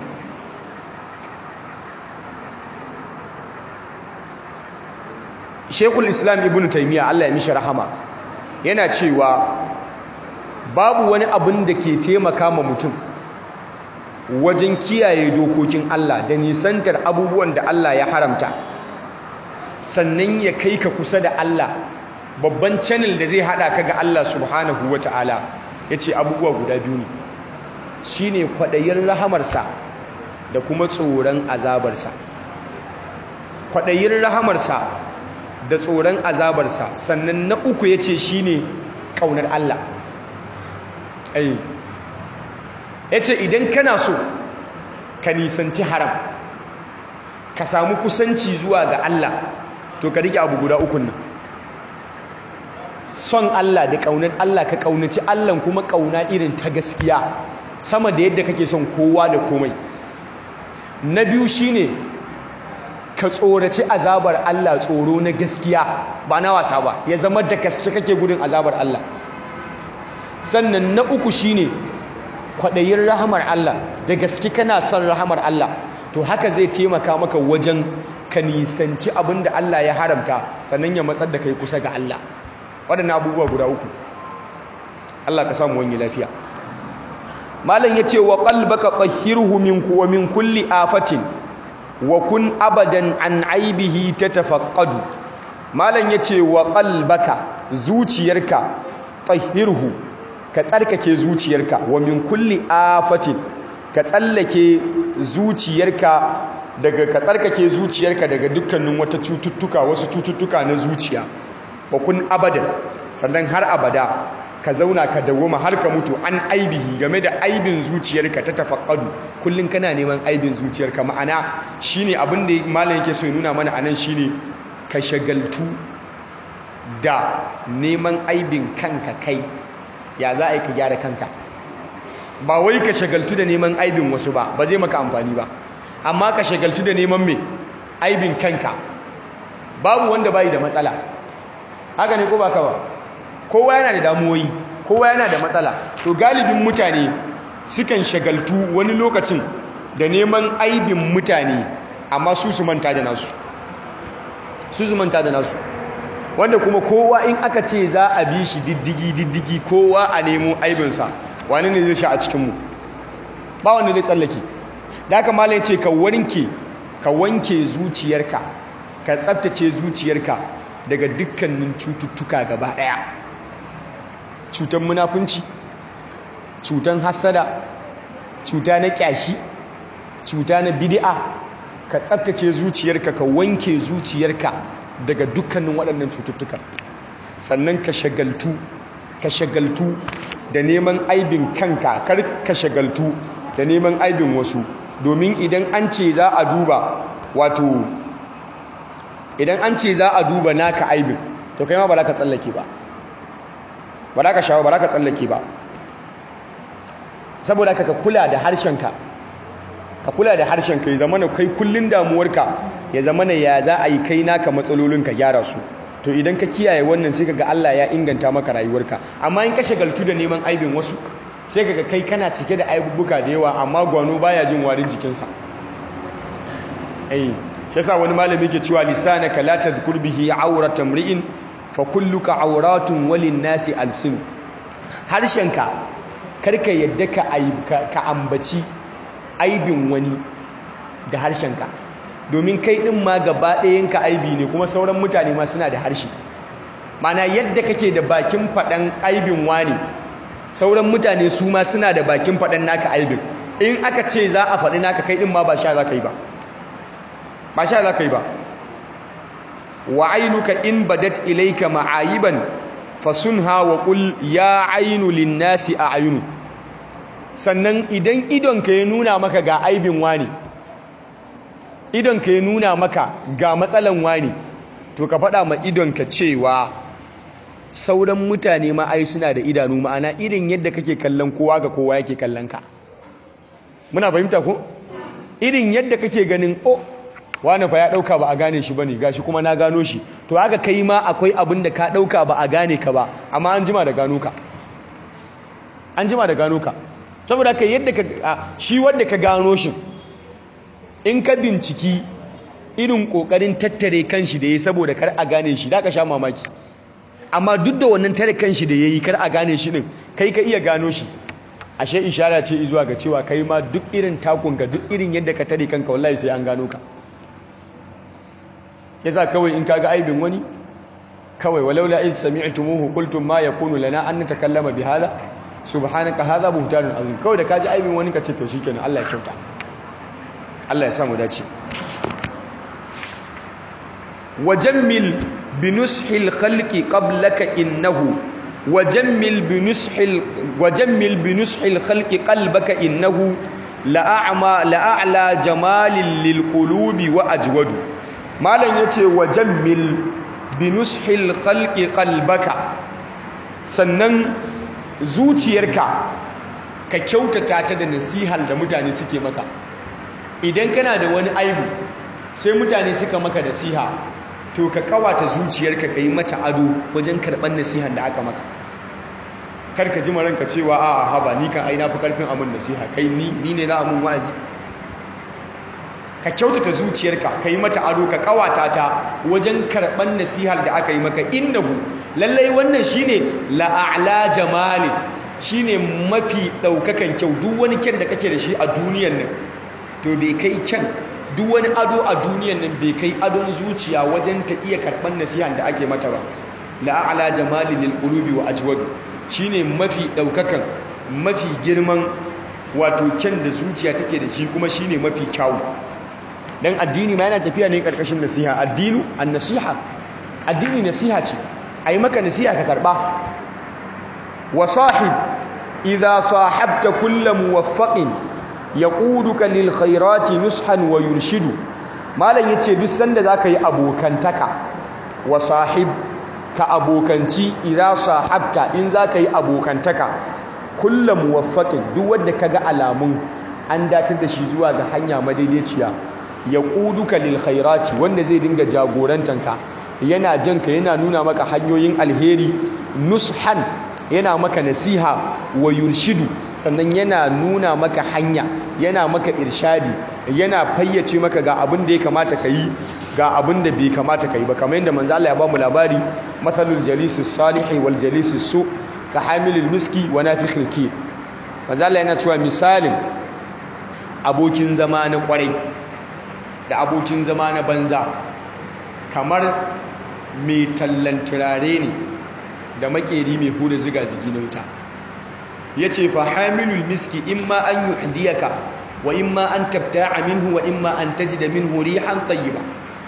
Shekul Islam Ibn Taymiyyah Allah ya mishi rahama yana cewa babu wani abin da ke taimaka ma mutum wajen kiyaye dokokin Allah da nisantar abubuwan da Allah ya haramta sannan ya kai ka kusa da Allah babban channel da zai hada ka ga Allah subhanahu wata'ala yace abubuwa guda biyu ne shine kwadayin rahamarsa da kuma tsoron azabarsa kwadayin rahamarsa da tsoron azabarsa sannan na uku yace shine kaunar Allah ai yace idan kana so ka nisanci haram ka samu kusanci zuwa ga Allah to ka rike abu guda ukun nan son Allah da ƙaunar Allah ka ƙaunaci Allah kuma ƙauna irin ta gaskiya sama da yadda kake son kowa da komai na biyu shine ka tsoraci azabar Allah tsoro na gaskiya ba na wasa ba ya zama da gaske kake gudun azabar Allah sannan na uku shine kwaɗayin rahamar Allah da gaske kana son rahamar Allah to haka zai taimaka maka wajen ka nisanci abin da Allah ya haramta sannan ya matsar da kai kusa ga Allah waɗannan abubuwa guda uku Allah ka samu wani lafiya malam ya ce wa qalbaka tahhirhu min wa min kulli afatin wa kun abadan an aibihi tatafaqqadu malam ya ce wa qalbaka zuciyarka tahhirhu ka tsarkake zuciyarka wa min kulli afatin ka tsallake zuciyarka daga ka tsarkake zuciyarka daga dukkanin wata cututtuka wasu cututtuka na zuciya wa kun abadan sannan har abada ka zauna ka dawoma har ka mutu an aibihi game da aibin zuciyarka ta tafaqqadu kullun kana neman aibin zuciyarka ma'ana shine abin da malam yake so ya nuna mana anan shine ka shagaltu da neman aibin kanka kai ya za a yi ka gyara kanka ba wai ka shagaltu da neman aibin wasu ba ba zai maka amfani ba amma ka shagaltu da neman mai aibin kanka babu wanda bai da matsala haka ne ko baka ba kowa yana da damuwoyi kowa yana da matsala to galibin mutane sukan shagaltu wani lokacin da neman aibin mutane amma su su manta da nasu su su manta da nasu wanda kuma kowa in aka ce za a bi shi diddigi diddigi kowa a nemo aibinsa wani ne zai sha a cikinmu ba wanda zai tsallake da aka malaye ce ka wanke ka wanke zuciyarka ka tsabtace zuciyarka daga dukkanin cututtuka gaba daya cutan munafunci cutan hasada cuta na kyashi cuta na bid'a ka tsabtace zuciyarka ka wanke zuciyarka daga dukkanin waɗannan cututtuka sannan ka shagaltu ka shagaltu da neman aibin kanka kar ka shagaltu da neman aibin wasu domin idan an ce za a duba wato idan an ce za a duba naka aibin to kai ma ba za ka tsallake ba ba za ka shawo ba za ka tsallake ba saboda ka kula da harshenka ka kula da harshenka ya zama na kai kullun damuwarka ya zama na ya za a yi kai naka matsalolin ka gyara su to idan ka kiyaye wannan sai kaga Allah ya inganta maka rayuwarka amma in ka shagaltu da neman aibin wasu sai kaga kai kana cike da aibubuka da yawa amma gwano baya jin warin jikinsa eh shi yasa wani malami ke cewa lisanaka la tadhkur bihi awrata mri'in fa kulluka awratun walin nasi alsin harshenka karka yadda ka ka ambaci aibin wani da harshenka domin kai ɗin ma gaba ɗayanka aibi ne kuma sauran mutane ma suna da harshe mana yadda kake da bakin faɗan aibin wani sauran mutane su ma suna da bakin faɗan naka aibin in aka ce za a faɗi naka kai ɗin ma ba sha za ka yi ba ba sha za ka yi ba wa ainuka in badat ilaika ma'ayiban fasunha wa qul ya ainu linnasi a ayunu sannan idan idonka ya nuna maka ga aibin wani idonka ya nuna maka ga matsalan wani to ka faɗa ma idonka cewa sauran mutane ma ai suna da idanu ma'ana irin yadda kake kallon kowa ga kowa yake kallon ka muna fahimta ko irin yadda kake ganin o wani fa ya ɗauka ba a gane shi bane gashi kuma na gano shi to haka kai ma akwai abin da ka ɗauka ba a gane ka ba amma an jima da gano ka an jima da gano ka saboda ka yadda ka shi wanda ka gano shi in ka binciki irin kokarin tattare kanshi da yayi saboda kar a gane shi da ka sha mamaki amma duk da wannan tare kanshi da yayi kar a gane shi din kai ka iya gano shi ashe ishara ce zuwa ga cewa kai ma duk irin takun ga duk irin yadda ka tare kanka wallahi sai an gano ka yasa kawai in kaga aibin wani kawai walaula in sami'tumuhu qultum ma yakunu lana an natakallama bihadha subhanaka hadha buhtanun azim kawai da kaji aibin wani kace to shikenan Allah ya kyauta Allah ya samu dace wajammil binushil khalqi qablaka innahu wajammil binushil wajammil binushil khalqi qalbaka innahu la'ama la'ala jamalil lilqulubi wa ajwadu malan yace wajammil binushil khalqi qalbaka sannan zuciyarka ka kyautata ta da nasihar da mutane suke maka idan kana da wani aibu sai mutane suka maka nasiha to ka kawata zuciyarka ka yi mata ado wajen karɓar nasihar da aka maka kar ka ji maranka cewa a haba ni kan aina fi karfin abin nasiha kai ni ni ne za a mun wa'azi ka kyautata zuciyarka ka yi mata ado ka kawata ta wajen karɓar nasihar da aka yi maka innahu lallai wannan shine la'a'la jamalin shine mafi ɗaukakan kyau duk wani kyan da kake da shi a duniyan nan to bai kai kyan duk wani ado a duniyan nan bai kai adon zuciya wajen ta iya karɓar nasihan da ake mata ba la'a'la jamalin lil qulubi wa ajwadu shine mafi ɗaukakan mafi girman wato kyan da zuciya take da shi kuma shine mafi kyawu dan addini ma yana tafiya ne karkashin nasiha addinu an-nasiha addini nasiha ce ayi maka nasiha ka karba wa sahib idha sahabta kullu muwaffaqin yaquduka lil khairati nushan wa yurshidu malam yace duk sanda zaka yi abokantaka wa sahib ka abokanci idza sahabta in zaka yi abokantaka kullu muwaffaqin duk wanda kaga alamun an datar da shi zuwa ga hanya madaidaiciya yaquduka lil khairati wanda zai dinga jagorantanka yana janka yana nuna maka hanyoyin alheri nushan yana maka nasiha wa yurshidu sannan yana nuna maka hanya yana maka irshadi yana fayyace maka ga abin da ya kamata ka yi ga abin da bai kamata ka yi ba kamar yadda manzo Allah ya ba mu labari mathalul jalisi salihi wal jalisi su ka hamilul miski wa nafikhil kir manzo Allah yana cewa misalin abokin zama na kwarai da abokin zama na banza kamar mai tallan turare ne da makeri mai huda ziga-zigi na wuta ya ce fa hamilul miski in ma an yi hadiyaka wa in ma an tabta'a minhu wa in ma an taji da minhu rihan tayyiba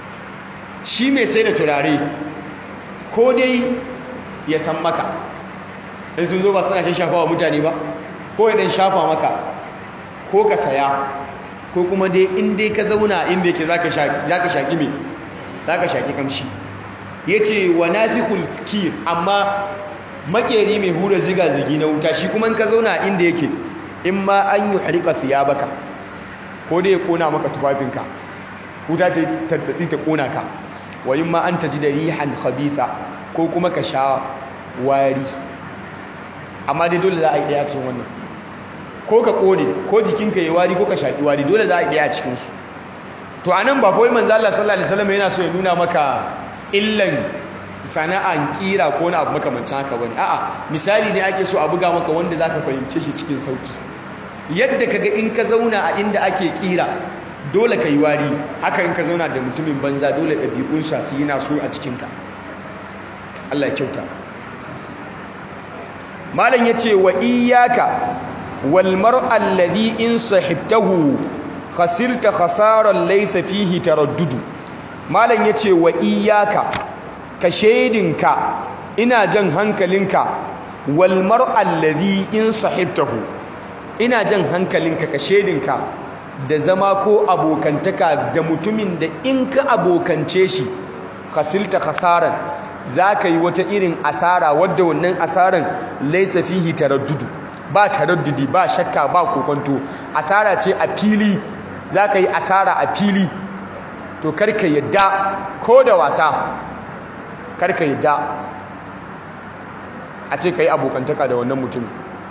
shi mai sai da turare ko dai ya san maka in sun zo ba suna shi shafa wa mutane ba ko ya dan shafa maka ko ka saya ko kuma dai in dai ka zauna inda yake za ka shaƙi mai za ka shaƙi kamshi ya ce wa nafikul kir amma makeri mai hura ziga-zigi na wuta shi kuma in ka zauna inda yake in ma an yi harika siya baka ko dai ya kona maka tufafinka wuta ta tartsatsi ta kona ka wa in ma an ta ji da rihan khabitha ko kuma ka sha wari amma dai dole za a yi ɗaya cikin wannan ko ka kone ko jikinka ya wari ko ka shaƙi wari dole za a yi ɗaya a cikinsu to a nan ba kawai manzo Allah sallallahu alaihi wasallam yana so ya nuna maka illan sana'an kira ko na abu makamancin haka bane a'a misali ne ake so a buga maka wanda zaka fahimce shi cikin sauki yadda kaga in ka zauna a inda ake kira dole ka yi wari haka in ka zauna da mutumin banza dole ɗabi'un sa su yana so a cikinka Allah ya kyauta malam yace wa iyyaka wal mar'a alladhi in sahibtahu khasirta khasaran laysa fihi taraddudu malam yace wa iyyaka ka shedinka ina jan hankalinka wal mar'al ladhi in sahibtahu ina jan hankalinka ka shedinka da zama ko abokantaka da mutumin da in ka abokance shi khasilta khasaran zaka yi wata irin asara wadda wannan asaran laysa fihi taraddudu ba taraddudi ba shakka ba kokonto asara ce a fili zaka yi asara a fili to karka yadda ko da wasa karka yadda a ce ka yi abokantaka da wannan mutum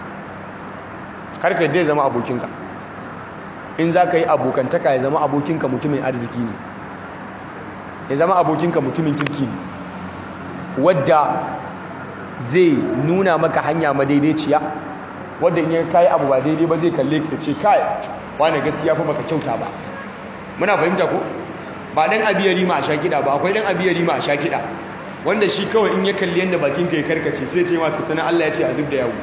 karka yadda ya zama abokinka in za ka yi abokantaka ya zama abokinka mutumin arziki ne ya zama abokinka mutumin kirki ne wadda zai nuna maka hanya madaidaiciya wadda in ya kayi abu ba daidai ba zai kalle ka ce kai wane gaskiya fa baka kyauta ba muna fahimta ko ba dan abiyari ma a sha kiɗa ba akwai dan abiyari ma a sha kiɗa wanda shi kawai in ya kalli yadda bakinka ya karkace sai ce ma tutunan Allah ya ce a zub da yawo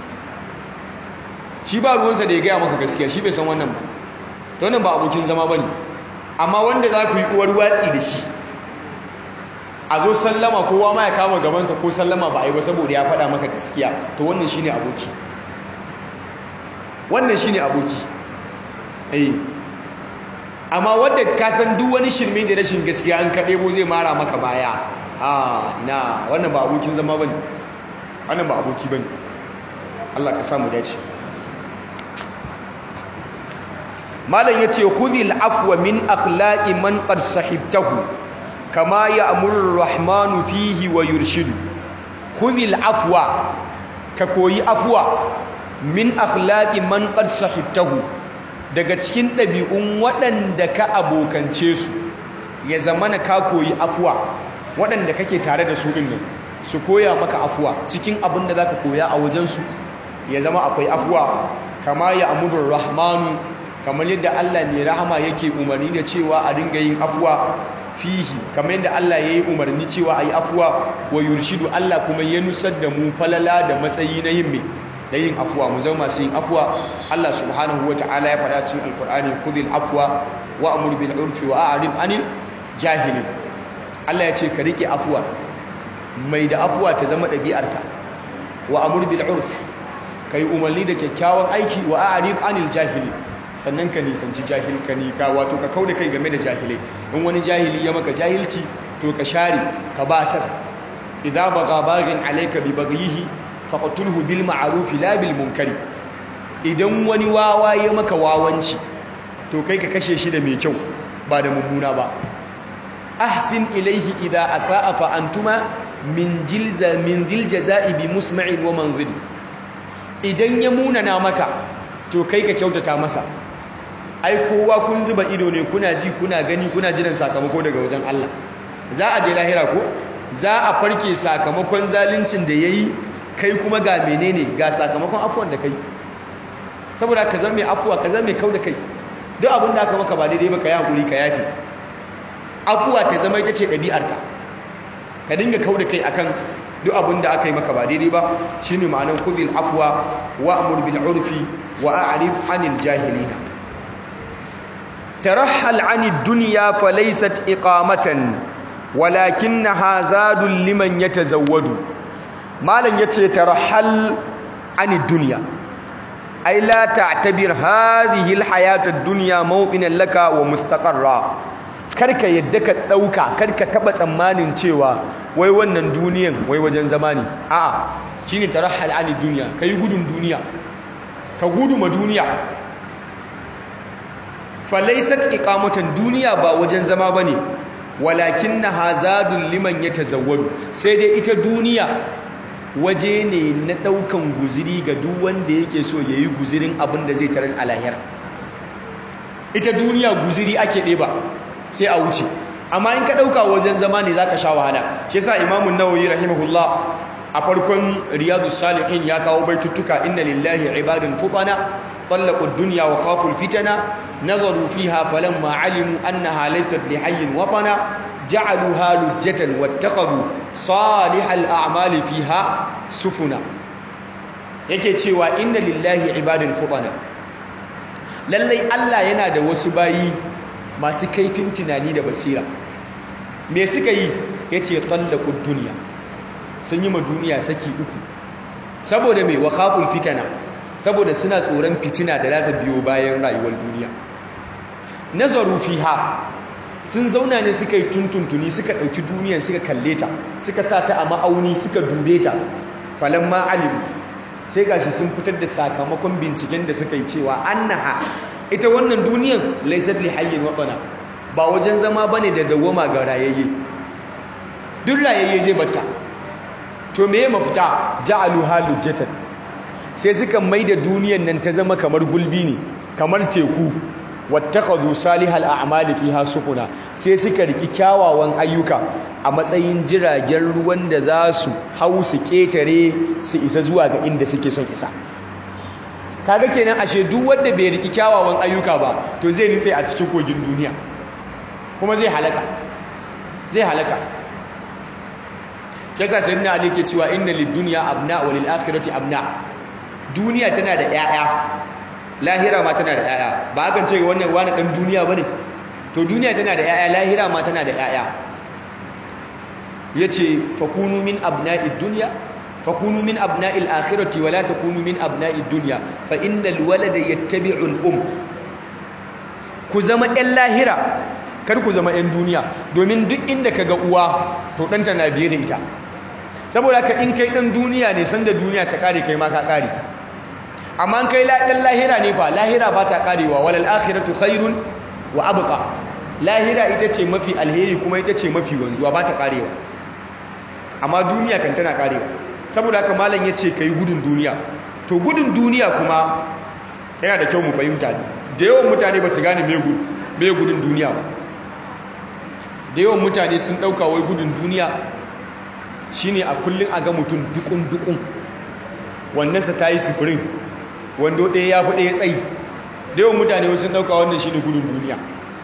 shi ba ruwansa da ya gaya maka gaskiya shi bai san wannan ba to wannan ba abokin zama ba ne amma wanda za ku yi uwar watsi da shi a zo sallama kowa ma ya kama gabansa ko sallama ba a yi ba saboda ya faɗa maka gaskiya to wannan shi ne aboki wannan shi ne aboki eh amma wadda ka san duk wani shirme da rashin gaskiya an kaɗe bo zai mara maka baya a ina wannan ba abokin zama bane wannan ba aboki bane Allah ka samu dace malam yace khudhil afwa min akhlaqi man qad sahibtahu kama ya'muru rahmanu fihi wa yurshidu khudhil afwa ka koyi afwa min akhlaqi man qad sahibtahu daga cikin ɗabi'un waɗanda ka abokance su ya zamana ka koyi afwa waɗanda kake tare da su ɗin nan su koya maka afuwa cikin abin da za ka koya a wajensu ya zama akwai afuwa kama ya amudur rahmanu kamar yadda Allah mai rahama yake umarni da cewa a dinga yin afuwa fihi kamar yadda Allah ya yi umarni cewa a yi afuwa wa yurshidu Allah kuma ya nusar da mu falala da matsayi na yin mai na yin afuwa mu zama masu yin afuwa Allah subhanahu wa ta'ala ya faɗa cikin alkur'ani khudhil afwa wa amur bil urfi wa a'rid anil jahilin Allah ya ce ka rike afuwa mai da afuwa ta zama ɗabi'arka wa amur bil urf kai umarni da kyakkyawan aiki wa a'rid anil jahili sannan ka nisanci jahil ka ni ka wato ka kauda kai game da jahilai in wani jahili ya maka jahilci to ka share ka basar idza baga baghin alayka bi baghihi faqtulhu bil ma'ruf la bil munkari idan wani wawa ya maka wawanci to kai ka kashe shi da mai kyau ba da mummuna ba ahsin ilaihi idza asaa fa antuma min jilza min dhil jazaa'i bi musma'in wa manzil idan ya munana maka to kai ka kyautata masa ai kowa kun zuba ido ne kuna ji kuna gani kuna jiran sakamako daga wajen Allah za a je lahira ko za a farke sakamakon zaluncin da yayi kai kuma ga menene ga sakamakon afuwan da kai saboda ka zama mai afuwa ka zama mai kauda kai duk abin da aka maka ba daidai ba ka yi hakuri ka yafi afuwa ta zama ita ce ɗabi'arka ka dinga kau da kai akan duk abin da aka yi maka ba daidai ba shi ne ma'anar kudil afuwa wa amur bil urfi wa a'rif anil jahilina tarahhal anid dunya fa laysat iqamatan walakinnaha zadul liman yatazawwadu malan yace tarahhal anid dunya ay la ta'tabir hadhihi al hayat ad dunya mawqinan laka wa mustaqarra karka yadda ka ɗauka karka taɓa tsammanin cewa wai wannan duniyan wai wajen zama ne a'a shi ne tara halani duniya ka yi gudun duniya ka gudu ma duniya falaisat iqamatan duniya ba wajen zama ba ne walakin na hazadun liman ya tazawwadu sai dai ita duniya waje ne na ɗaukan guziri ga duk wanda yake so ya yi guzirin abin da zai tarar a lahira ita duniya guziri ake ɗeba sai a wuce amma in ka ɗauka wajen zama ne za ka sha wahala shi yasa imamun nawawi rahimahullah a farkon riyadu salihin ya kawo baituttuka inna lillahi ibadun futana طلقوا الدنيا وخافوا الفتنة نظروا فيها فلما علموا أنها ليست لحي وطنا جعلوها لجة واتخذوا صالح الأعمال فيها سفنا yake cewa inna lillahi ibadun futana lallai Allah yana da wasu bayi masu kaifin tunani da basira me suka yi ya ce tsallakun duniya sun yi ma duniya saki uku saboda mai wakafin fitana saboda suna tsoron fitina da za ta biyo bayan rayuwar duniya nazaru fiha sun zauna ne suka yi tuntuntuni suka ɗauki duniyan suka kalle ta suka sa ta a ma'auni suka dube ta falon ma'alimu sai gashi sun fitar da sakamakon binciken da suka yi cewa annaha ita wannan duniyan laisar li hayyin watsana ba wajen zama bane da dawoma ga rayayye duk rayayye zai batta to me ya mafita ja'alu halujatan sai suka maida duniyan nan ta zama kamar gulbi ne kamar teku wattakhadhu salihal a'mali fiha sufuna sai suka riki kyawawan ayyuka a matsayin jiragen ruwan da za su hau su ketare su isa zuwa ga inda suke son isa kaga kenan ashe duk wanda bai riki kyawawan ayyuka ba to zai nitse a cikin kogin duniya kuma zai halaka zai halaka yasa sayyidina ali ke cewa inna lid-dunya abna wa lil-akhirati abna duniya tana da 'ya'ya lahira ma tana da 'ya'ya ba hakan ce wannan wani dan duniya bane to duniya tana da 'ya'ya lahira ma tana da 'ya'ya yace fakunu min abna'id dunya fakunu min abna'il akhirati wala takunu min abna'id dunya fa innal walada yattabi'u al-um ku zama ɗan lahira kar ku zama ɗan duniya domin duk inda kaga uwa to ɗanta na biye da ita saboda ka in kai ɗan duniya ne sanda duniya ta ƙare kai ma ka ƙare amma kai dan lahira ne fa lahira ba ta karewa walal akhiratu khairun wa abqa lahira ita ce mafi alheri kuma ita ce mafi wanzuwa ba ta karewa amma duniya kan tana karewa saboda haka malam yace kai gudun duniya to gudun duniya kuma yana da kyau mu fahimta da yawan mutane ba su gane me gudun duniya ba da yawan mutane sun dauka wai gudun duniya shine a kullun a ga mutum dukun dukun wannan sa tayi sufurin wando ɗaya ya fi ɗaya tsayi da yawan mutane wasu ɗauka wannan shi ne gudun duniya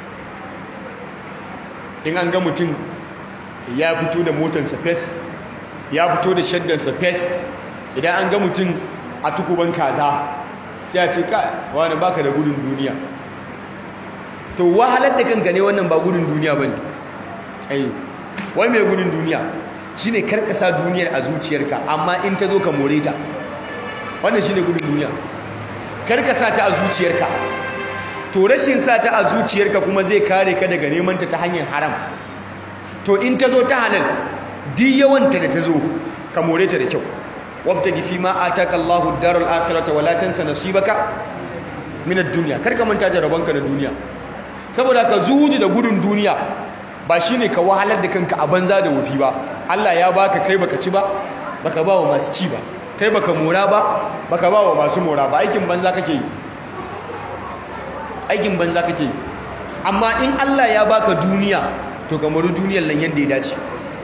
in an ga mutum ya fito da motarsa fes ya fito da shaddansa fes idan an ga mutum a tukuban kaza sai a ce ka wani baka da gudun duniya to wahalar da kanka ne wannan ba gudun duniya ba ne ai wai mai gudun duniya shine karkasa duniyar a zuciyarka amma in ta zo ka more ta wannan shine gudun duniya karka sa ta a zuciyarka to rashin sa ta a zuciyarka kuma zai kare ka daga neman ta ta hanyar haram to in ta zo ta halal di yawanta da ta zo ka more ta da kyau wabtagi fi ma ataka Allahu ad-darul akhirata wala tansa nasibaka min ad-dunya karka manta da rabonka na duniya saboda ka zuhudu da gudun duniya ba shine ka wahalar da kanka a banza da wufi ba Allah ya baka kai baka ci ba baka ba wa masu ci ba kai baka mora ba baka ba wa masu mora ba aikin banza kake yi aikin banza kake yi amma in Allah ya baka duniya to ka mori duniyar nan yadda ya dace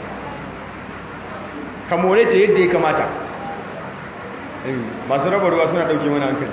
ka more ta yadda ya kamata masu raba ruwa suna dauke mana hankali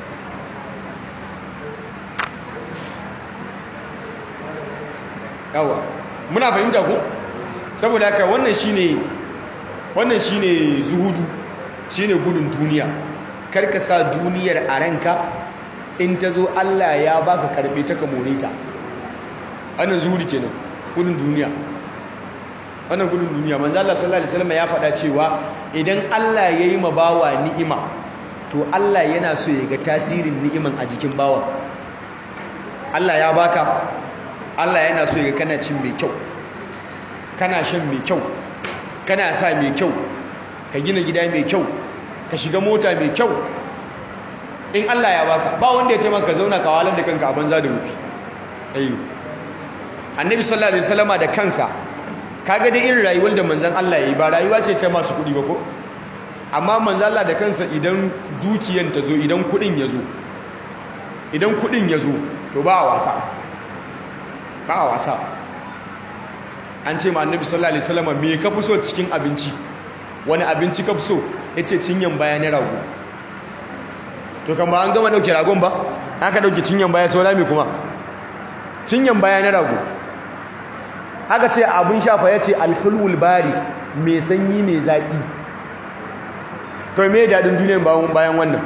yawa muna fahimta ko saboda haka wannan shine wannan shine zuhudu shine gudun duniya karka sa duniyar a ranka in ta zo Allah ya baka karbe ta ka more ta wannan zuhudu kenan gudun duniya wannan gudun duniya manzo Allah sallallahu alaihi wasallam ya faɗa cewa idan Allah ya yi ma bawa ni'ima to Allah yana so ya ga tasirin ni'iman a jikin bawa Allah ya baka Allah yana so ya ga kana cin mai kyau kana shan mai kyau kana sa mai kyau ka gina gida mai kyau ka shiga mota mai kyau in Allah ya baka ba wanda ya ce maka zauna ka walar da kanka a banza da wufi ayi annabi sallallahu alaihi wasallama da kansa kaga da irin rayuwar da manzon Allah yayi ba rayuwa ce ta masu kudi ba ko amma manzon Allah da kansa idan dukiyan ta zo idan kudin ya zo idan kudin ya zo to ba a wasa ba a wasa an ce ma annabi sallallahu alaihi wasallama me ka fi so cikin abinci wani abinci ka fi so yace cinyan baya na rago to kan ba an gama dauke ragon ba aka dauke cinyan baya saura me kuma cinyan baya na rago aka ce abin shafa ya ce alhulwul bari mai sanyi mai zaƙi to me daɗin duniyan bayan wannan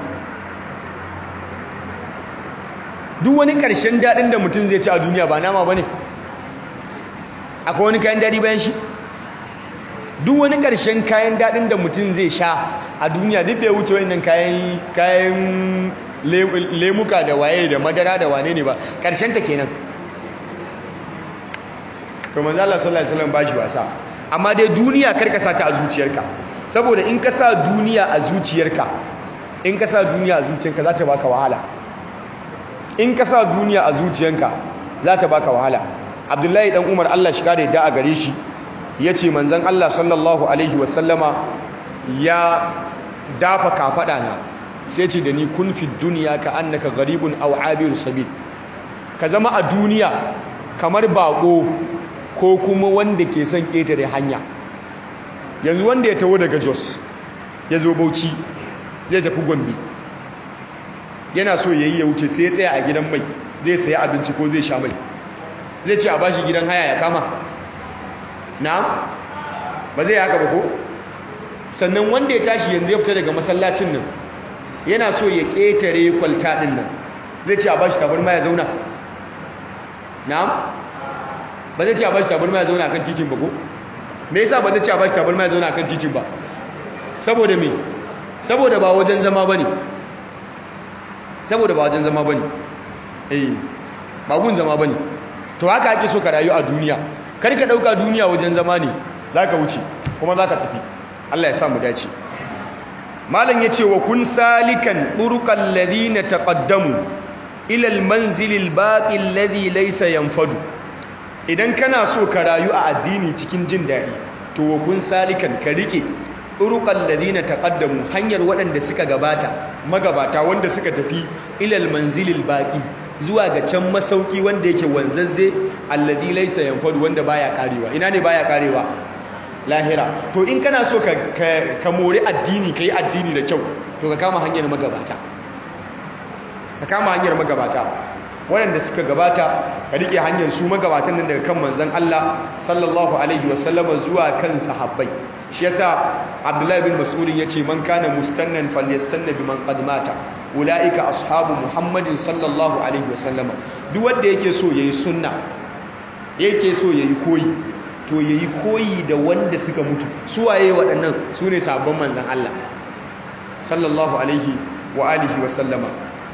duk wani ƙarshen daɗin da mutum zai ci a duniya ba nama ba ne akwai wani kayan daɗi bayan shi duk wani ƙarshen kayan daɗin da mutum zai sha a duniya duk bai wuce wannan kayan lemuka da waye da madara da wane ne ba ƙarshen ta kenan to manzo Allah sallallahu alaihi wasallam bashi wasa amma dai duniya karka sa ta a zuciyarka saboda in ka sa duniya a zuciyarka in ka sa duniya a zuciyarka za ta baka wahala in ka sa duniya a zuciyarka za ta baka wahala Abdullahi dan Umar Allah shi kare da a gare shi yace manzon Allah sallallahu alaihi wasallama ya dafa kafada na sai ce da ni kun fi duniya ka annaka gharibun aw abir sabil ka zama a duniya kamar bako ko kuma wanda ke son ƙetare hanya yanzu wanda ya taho daga jos ya zo bauchi zai tafi gombe yana so ya yi ya wuce sai ya tsaya a gidan mai zai saya abinci ko zai sha mai zai ce a bashi gidan haya ya kama na ba zai haka ba ko sannan wanda ya tashi yanzu ya fita daga masallacin nan yana so ya ƙetare kwalta ɗin nan zai ce a bashi tabarma ya zauna na'am ba zai ce a bashi tabarma ya zauna akan titin ba ko me yasa ba zai ce a bashi tabarma ya zauna akan titin ba saboda me saboda ba wajen zama bane saboda ba wajen zama bane eh ba gun zama bane to haka ake so ka rayu a duniya kar ka dauka duniya wajen zama ne zaka wuce kuma zaka tafi Allah ya sa mu dace malam yace wa kun salikan turuqal ladina taqaddamu ila almanzil albaqi alladhi laysa yanfadu idan kana so ka rayu a addini cikin jin dadi to wa kun salikan ka rike turuqal ladina taqaddamu hanyar waɗanda suka gabata magabata wanda suka tafi ila almanzil albaqi zuwa ga can masauki wanda yake wanzazze alladhi laysa yanfadu wanda baya karewa ina ne baya karewa lahira to in kana so ka, ka, mori addini ka yi addini da kyau to ka kama hanyar magabata ka kama hanyar magabata waɗanda suka gabata ka riƙe hanyar su magabatan nan daga kan manzan Allah sallallahu alaihi wasallama zuwa kan sahabbai shi yasa Abdullahi bin Mas'ud yace man kana mustannan falyastanna biman qad mata ulaika ashabu Muhammadin sallallahu alaihi wasallama duk wanda yake so yayi sunna yake so yayi koyi to ya yi koyi da wanda suka mutu suwaye waɗannan su ne sabon manzan Allah sallallahu alaihi wa alihi wa sallama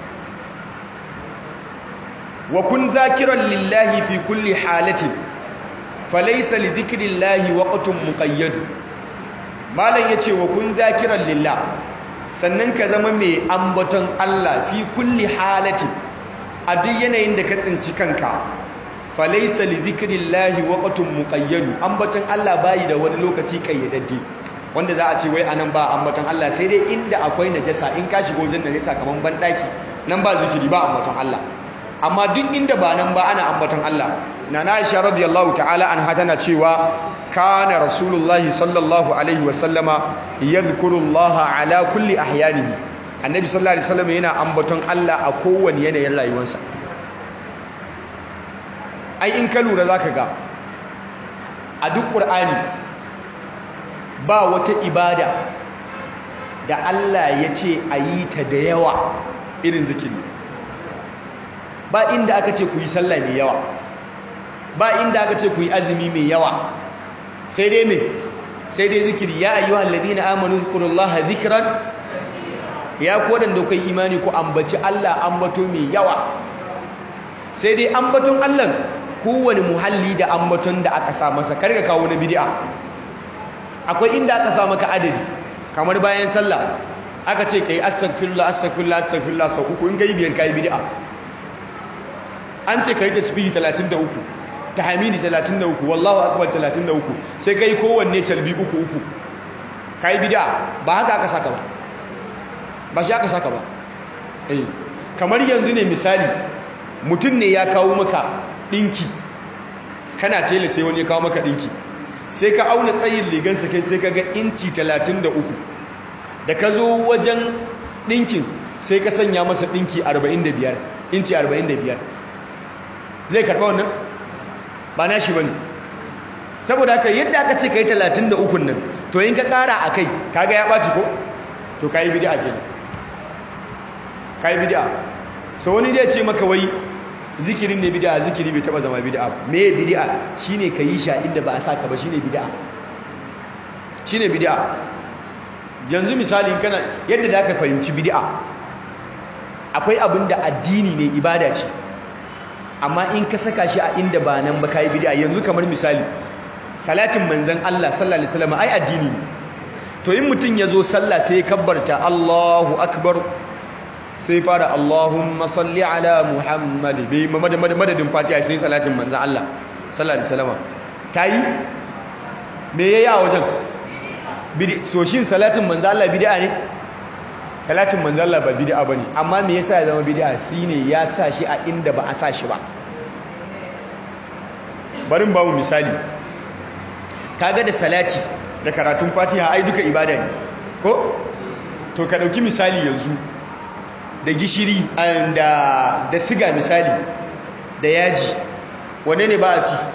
wa kun zakiran lillahi fi kulli halatin falaisa li dhikrillahi waqtun muqayyad malam yace wa kun zakiran lillah sannan ka zama mai ambaton Allah fi kulli halatin a duk yanayin da ka tsinci kanka falaisa li zikrillahi waqtun muqayyad ambaton Allah bayi da wani lokaci kayyadadde wanda za a ce wai anan ba ambaton Allah sai dai inda akwai najasa in ka shigo zan najasa kaman bandaki nan ba zikiri ba ambaton Allah amma duk inda ba nan ba ana ambaton Allah nana Aisha radiyallahu ta'ala anha tana cewa kana rasulullahi sallallahu alaihi wa sallama yadhkurullaha ala kulli ahyanihi annabi sallallahu alaihi wasallam yana ambaton Allah a kowane yanayin rayuwarsa ai in ka lura za ka ga a duk ƙur'ani ba wata ibada da Allah ya ce a yi ta da yawa irin zikiri ba inda aka ce ku yi sallah mai yawa ba inda aka ce ku yi azumi mai yawa sai dai mai sai dai zikiri ya ayyuhal ladina amanu zikurullaha zikran ya kodan da kai imani ku ambaci Allah ambato mai yawa sai dai ambaton Allah kowane muhalli da ambaton da aka sa masa karka kawo na bid'a akwai inda aka sa maka adadi kamar bayan sallah aka ce kai astaghfirullah astaghfirullah astaghfirullah sau uku in kai biyar kai bid'a an ce kai tasbihi 33 tahmidi 33 wallahu akbar 33 sai kai kowanne talbi uku uku kai bid'a ba haka aka saka ba ba shi aka saka ba eh kamar yanzu ne misali mutum ne ya kawo maka ɗinki kana tela sai wani ya kawo maka ɗinki sai ka auna tsayin ligansa kai sai ka ga inci 33 da ka zo wajen ɗinkin sai ka sanya masa ɗinki 45 inci 45 zai karɓa wannan ba na shi ba ne saboda haka yadda aka ce ka yi 33 nan to yin ka ƙara a kai kaga ya ɓaci ko to ka yi bidi'a kenan ka yi bidi'a so wani zai ce maka wai zikirin ne bid'a zikiri bai taba zama bid'a me bid'a shine ka yi sha inda ba a saka ba shine bid'a shine bid'a yanzu misali kana yadda da ka fahimci bid'a akwai abin da addini ne ibada ce amma in ka saka shi a inda ba nan ba kai bid'a yanzu kamar misali salatin manzon Allah sallallahu alaihi wasallam ai addini ne to in mutun yazo sallah sai ya kabbarta Allahu akbar sai fara Allahumma salli ala Muhammad bai madadin fatiha sai salatin manzan Allah sallallahu alaihi wasallam tayi me yayi a wajen bidi so shin salatin manzan Allah bid'a ne salatin manzan Allah ba bid'a bane amma me yasa ya zama bid'a shine ya sa shi a inda ba a sa shi ba barin ba mu misali kaga da salati da karatun fatiha ai duka ibada ne ko to ka dauki misali yanzu da gishiri da da siga misali da yaji wanne ne ba a ci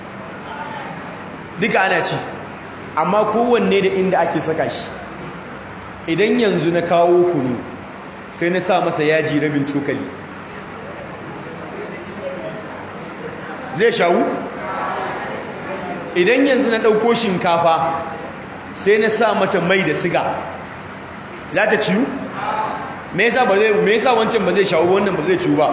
duka ana ci amma kowanne da inda ake saka shi idan yanzu na kawo kunu sai na sa masa yaji rabin cokali zai shawu idan yanzu na ɗauko shinkafa sai na sa mata mai da siga za ta ciyu? me yasa ba zai me yasa wancan ba zai shawo wannan ba zai ciwu ba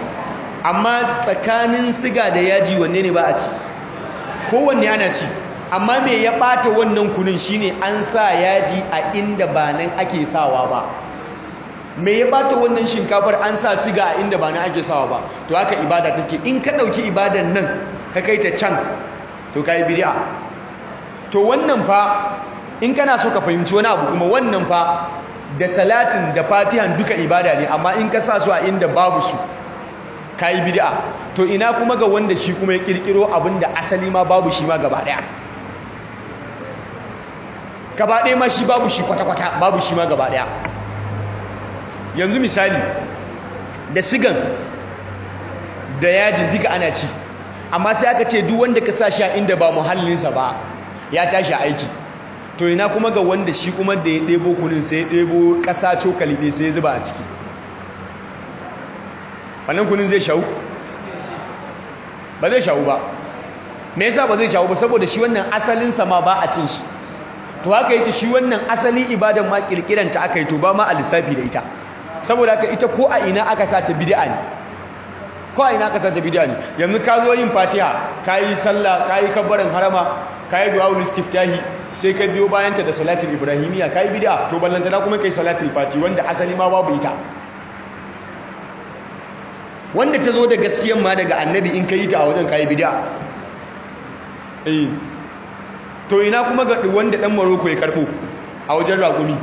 amma tsakanin siga da yaji wanne ne ba a ci kowanne ana ci amma me ya bata wannan kunun shine an sa yaji a inda ba nan ake sawa ba me ya bata wannan shinkafar an sa siga a inda ba nan ake sawa ba to haka ibada take in ka dauki ibadan nan ka kai ta can to kai bid'a to wannan fa in kana so ka fahimci wani abu kuma wannan fa da salatin da fatihan duka ibada ne amma in ka sa su a inda babu su kai bid'a to ina kuma ga wanda shi kuma ya kirkiro abin da asali ma babu shi ma gaba daya gaba daya ma shi babu shi kwata-kwata babu shi ma gaba daya yanzu misali da sigan da yajin duka ana ci amma sai aka ce duk wanda ka sa shi a inda ba muhallinsa ba ya tashi aiki to ina kuma ga wanda shi kuma da ya ɗebo kunin sai ya ɗebo ƙasa cokali ɗaya sai ya zuba a ciki wannan kunin zai shawu ba zai shawu ba me yasa ba zai shawu ba saboda shi wannan asalinsa ma ba a cin shi to haka yake shi wannan asali ibadan ma kirkiranta aka yi to ba ma a lissafi da ita saboda haka ita ko a ina aka sa ta bid'a ne ko a ina aka sa ta bid'a ne yanzu ka zo yin fatiha ka yi sallah ka yi kabbarin harama ka yi du'a'ul istiftahi sai ka biyo bayanta da salatul ibrahimiyya ka yi bid'a to ballantana kuma kai salatul fati wanda asali ma babu ita wanda ta zo da gaskiyan ma daga annabi in ka yi ta a wajen ka yi bid'a eh to ina kuma ga wanda dan maroko ya karbo a wajen raƙumi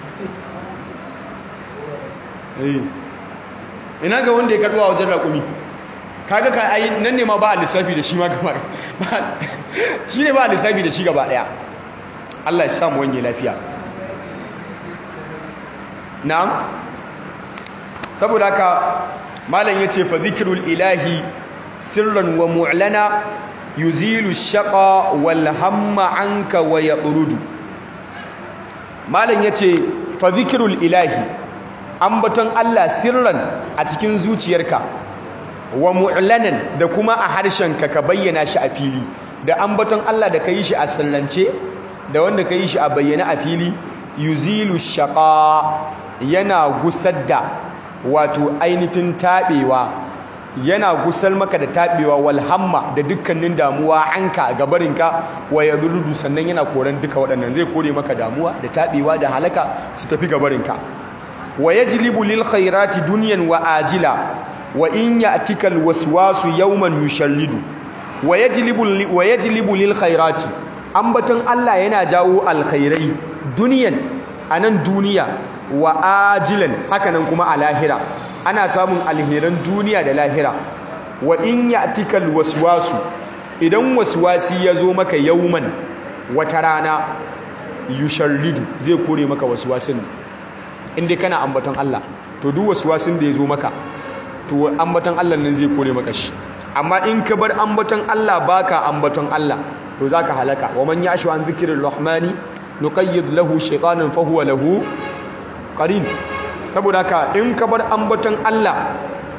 eh ina ga wanda ya karbo a wajen raƙumi kaga ka ai nan ne ma ba a lissafi da shi ma gaba shi ne ba a lissafi da shi gaba daya Allah ya samu wanye lafiya na'am saboda haka malam yace fa zikrul ilahi sirran wa mu'lana yuzilu shaqa wal hamma anka wa yaqrudu malam yace fa zikrul ilahi ambaton Allah sirran a cikin zuciyarka wa mu'lanan da kuma a harshenka ka bayyana shi a fili da ambaton Allah da ka yi shi a sallance da wanda ka yi shi a bayyana a fili yuzilu shaqa yana gusar da wato ainihin taɓewa yana gusar maka da taɓewa walhamma da dukkanin damuwa anka ga barinka wa yadurdu sannan yana koran duka waɗannan zai kore maka damuwa da taɓewa da halaka su tafi ga barinka wa yajlibu lil khairati dunyan wa ajila wa in ya'tika al waswasu yawman yushallidu wa yajlibu wa yajlibu lil khairati ambaton Allah yana jawo alkhairai duniyan anan duniya wa ajilan hakanan kuma a lahira ana samun alheran duniya da lahira wa in ya'tika al waswasu idan waswasi ya zo maka yawman wata rana yushallidu zai kore maka waswasin inda kana ambaton Allah to duk waswasin da ya zo maka to ambaton Allah nan zai kore maka shi amma in ka bar ambaton Allah baka ambaton Allah to zaka halaka wa man yashu an zikril rahmani nuqayyid lahu shaytanan fa huwa lahu qarin saboda haka in ka bar ambaton Allah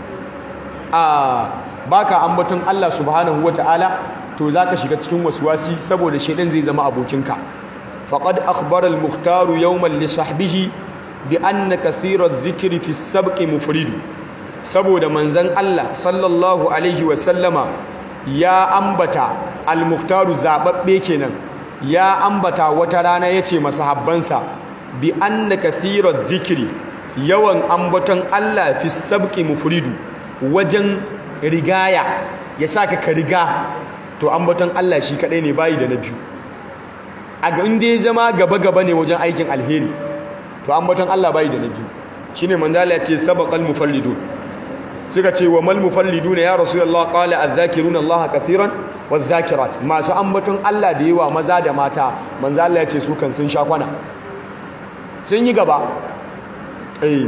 a baka ambaton Allah subhanahu wataala to zaka shiga cikin waswasi saboda shaydan zai zama abokinka faqad akhbara al-mukhtar yawman li sahbihi bi anna kathira adh-dhikri fi as-sabqi mufridu saboda manzon Allah sallallahu alaihi wa sallama ya ambata al-mukhtaru zababbe kenan ya ambata wata rana yace masahabbansa bi anna kathira adh-dhikri yawan ambaton Allah fi as-sabqi mufridu wajen rigaya ya saka ka riga to ambaton Allah shi kadai ne bayi da na biyu a ga inda ya zama gaba-gaba ne wajen aikin alheri to ambaton Allah bayi da na biyu shine manzala ya ce sabaqal mufallidun suka ce wa mal mufallidun ya rasulullah qala adh-dhakiruna Allah kathiran wadh-dhakirat masu ambaton Allah da yawa maza da mata manzala ya ce su kan sun sha kwana sun yi gaba eh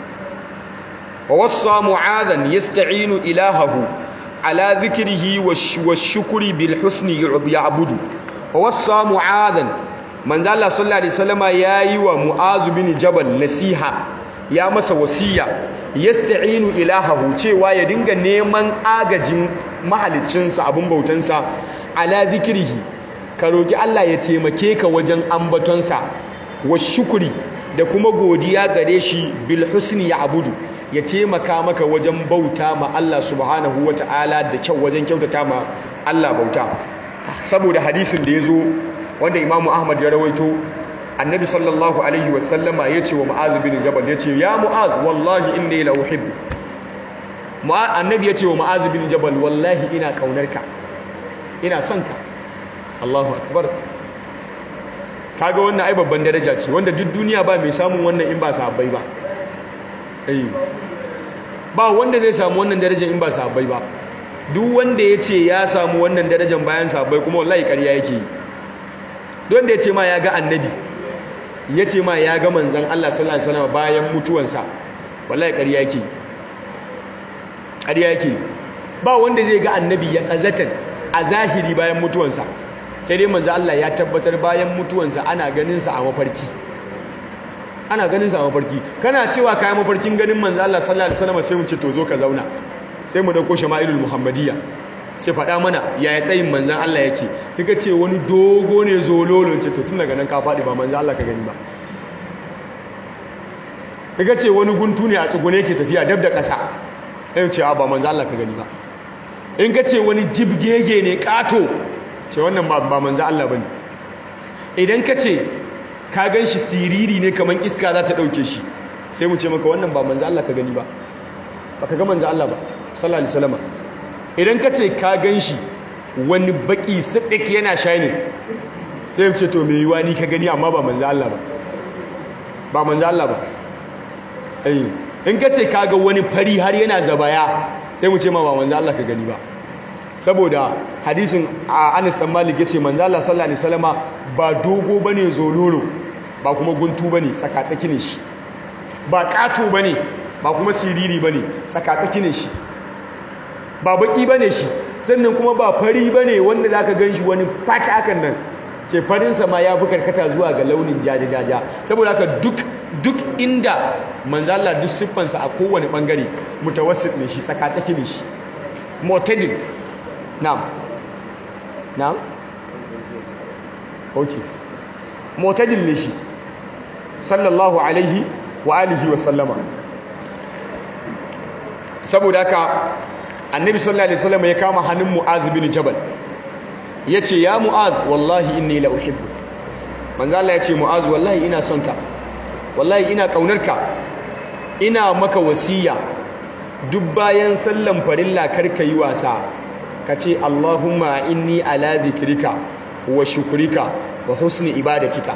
wa wassa mu'adhan yasta'inu ilahahu ala dhikrihi wash-shukri bil husni ya'budu wa wassa mu'adhan manzo Allah sallallahu alaihi wasallama yayi wa mu'az bin jabal nasiha ya masa wasiya yasta'inu ilahahu cewa ya dinga neman agajin mahaliccinsa abun bautansa ala zikrihi ka roki Allah ya taimake ka wajen ambatonsa wa shukri da kuma godiya gare shi bil husni ya'budu ya taimaka maka wajen bauta ma Allah subhanahu wata'ala da kyau wajen kyautata ma Allah bauta saboda hadisin da ya zo wanda imamu ahmad ya rawaito annabi sallallahu alaihi wasallama ya ce wa mu'az bin jabal ya ce ya mu'az wallahi inni la uhibbu annabi ya ce wa mu'az bin jabal wallahi ina kaunarka ina son ka Allahu akbar kaga wannan ai babban daraja ce wanda duk duniya ba mai samun wannan in ba sahabbai ba eh ba wanda zai samu wannan darajar in ba sahabbai ba duk wanda ya ce ya samu wannan darajar bayan sahabbai kuma wallahi ƙarya yake yi don da ya ce ma ya ga annabi ya ce ma ya ga manzan Allah sallallahu alaihi wasallam bayan mutuwansa wallahi ƙarya yake ƙarya yake ba wanda zai ga annabi ya ƙazatan a zahiri bayan mutuwansa sai dai manzan Allah ya tabbatar bayan mutuwansa ana ganinsa a mafarki ana ganinsa a mafarki kana cewa kayan mafarkin ganin manzan Allah sallallahu alaihi wasallam sai mu ce to zo ka zauna sai mu dauko shama'ilul muhammadiyya ce faɗa mana yaya tsayin manzan Allah yake kika ce wani dogo ne zololo ce to tun daga nan ka faɗi ba manzan Allah ka gani ba kika ce wani guntu ne a tsugune ke tafiya dab da ƙasa sai ce ba manzan Allah ka gani ba in ka ce wani jibgege ne ƙato ce wannan ba manzan Allah ba ne idan ka ce ka gan shi siriri ne kamar iska za ta ɗauke shi sai mu ce maka wannan ba manzan Allah ka gani ba ba ka ga manzan Allah ba sallallahu alaihi wasallam idan ka ce ka gan shi wani baki sidik yana shining sai mu ce to me yiwa ni ka gani amma ba manzan Allah ba ba manzan Allah ba eh in ka ce ka ga wani fari har yana zabaya sai mu ce ma ba manzan Allah ka gani ba saboda hadisin a Anas dan Malik yace manzo Allah sallallahu alaihi wasallama ba dogo bane zololo ba kuma guntu bane tsakatsaki ne shi ba kato bane ba kuma siriri bane tsakatsaki ne shi ba baki bane shi sannan kuma ba fari bane wanda zaka ganshi wani fata hakan nan ce farin sa ma ya fi karkata zuwa ga launin jajajaja saboda haka duk duk inda manzo Allah duk siffansa a kowane bangare mutawassit ne shi tsakatsaki ne shi mu'tadil na'am na'am okay mu'tadil ne shi sallallahu alaihi wa alihi wa sallama saboda haka annabi sallallahu alaihi wasallam ya kama hannun mu'az bin jabal yace ya mu'az wallahi inni la uhibbu manzo Allah yace mu'az wallahi ina son ka wallahi ina kaunarka ina maka wasiya duk bayan sallan farilla karka yi wasa ka ce Allahumma inni ala dhikrika wa shukrika wa husni ibadatika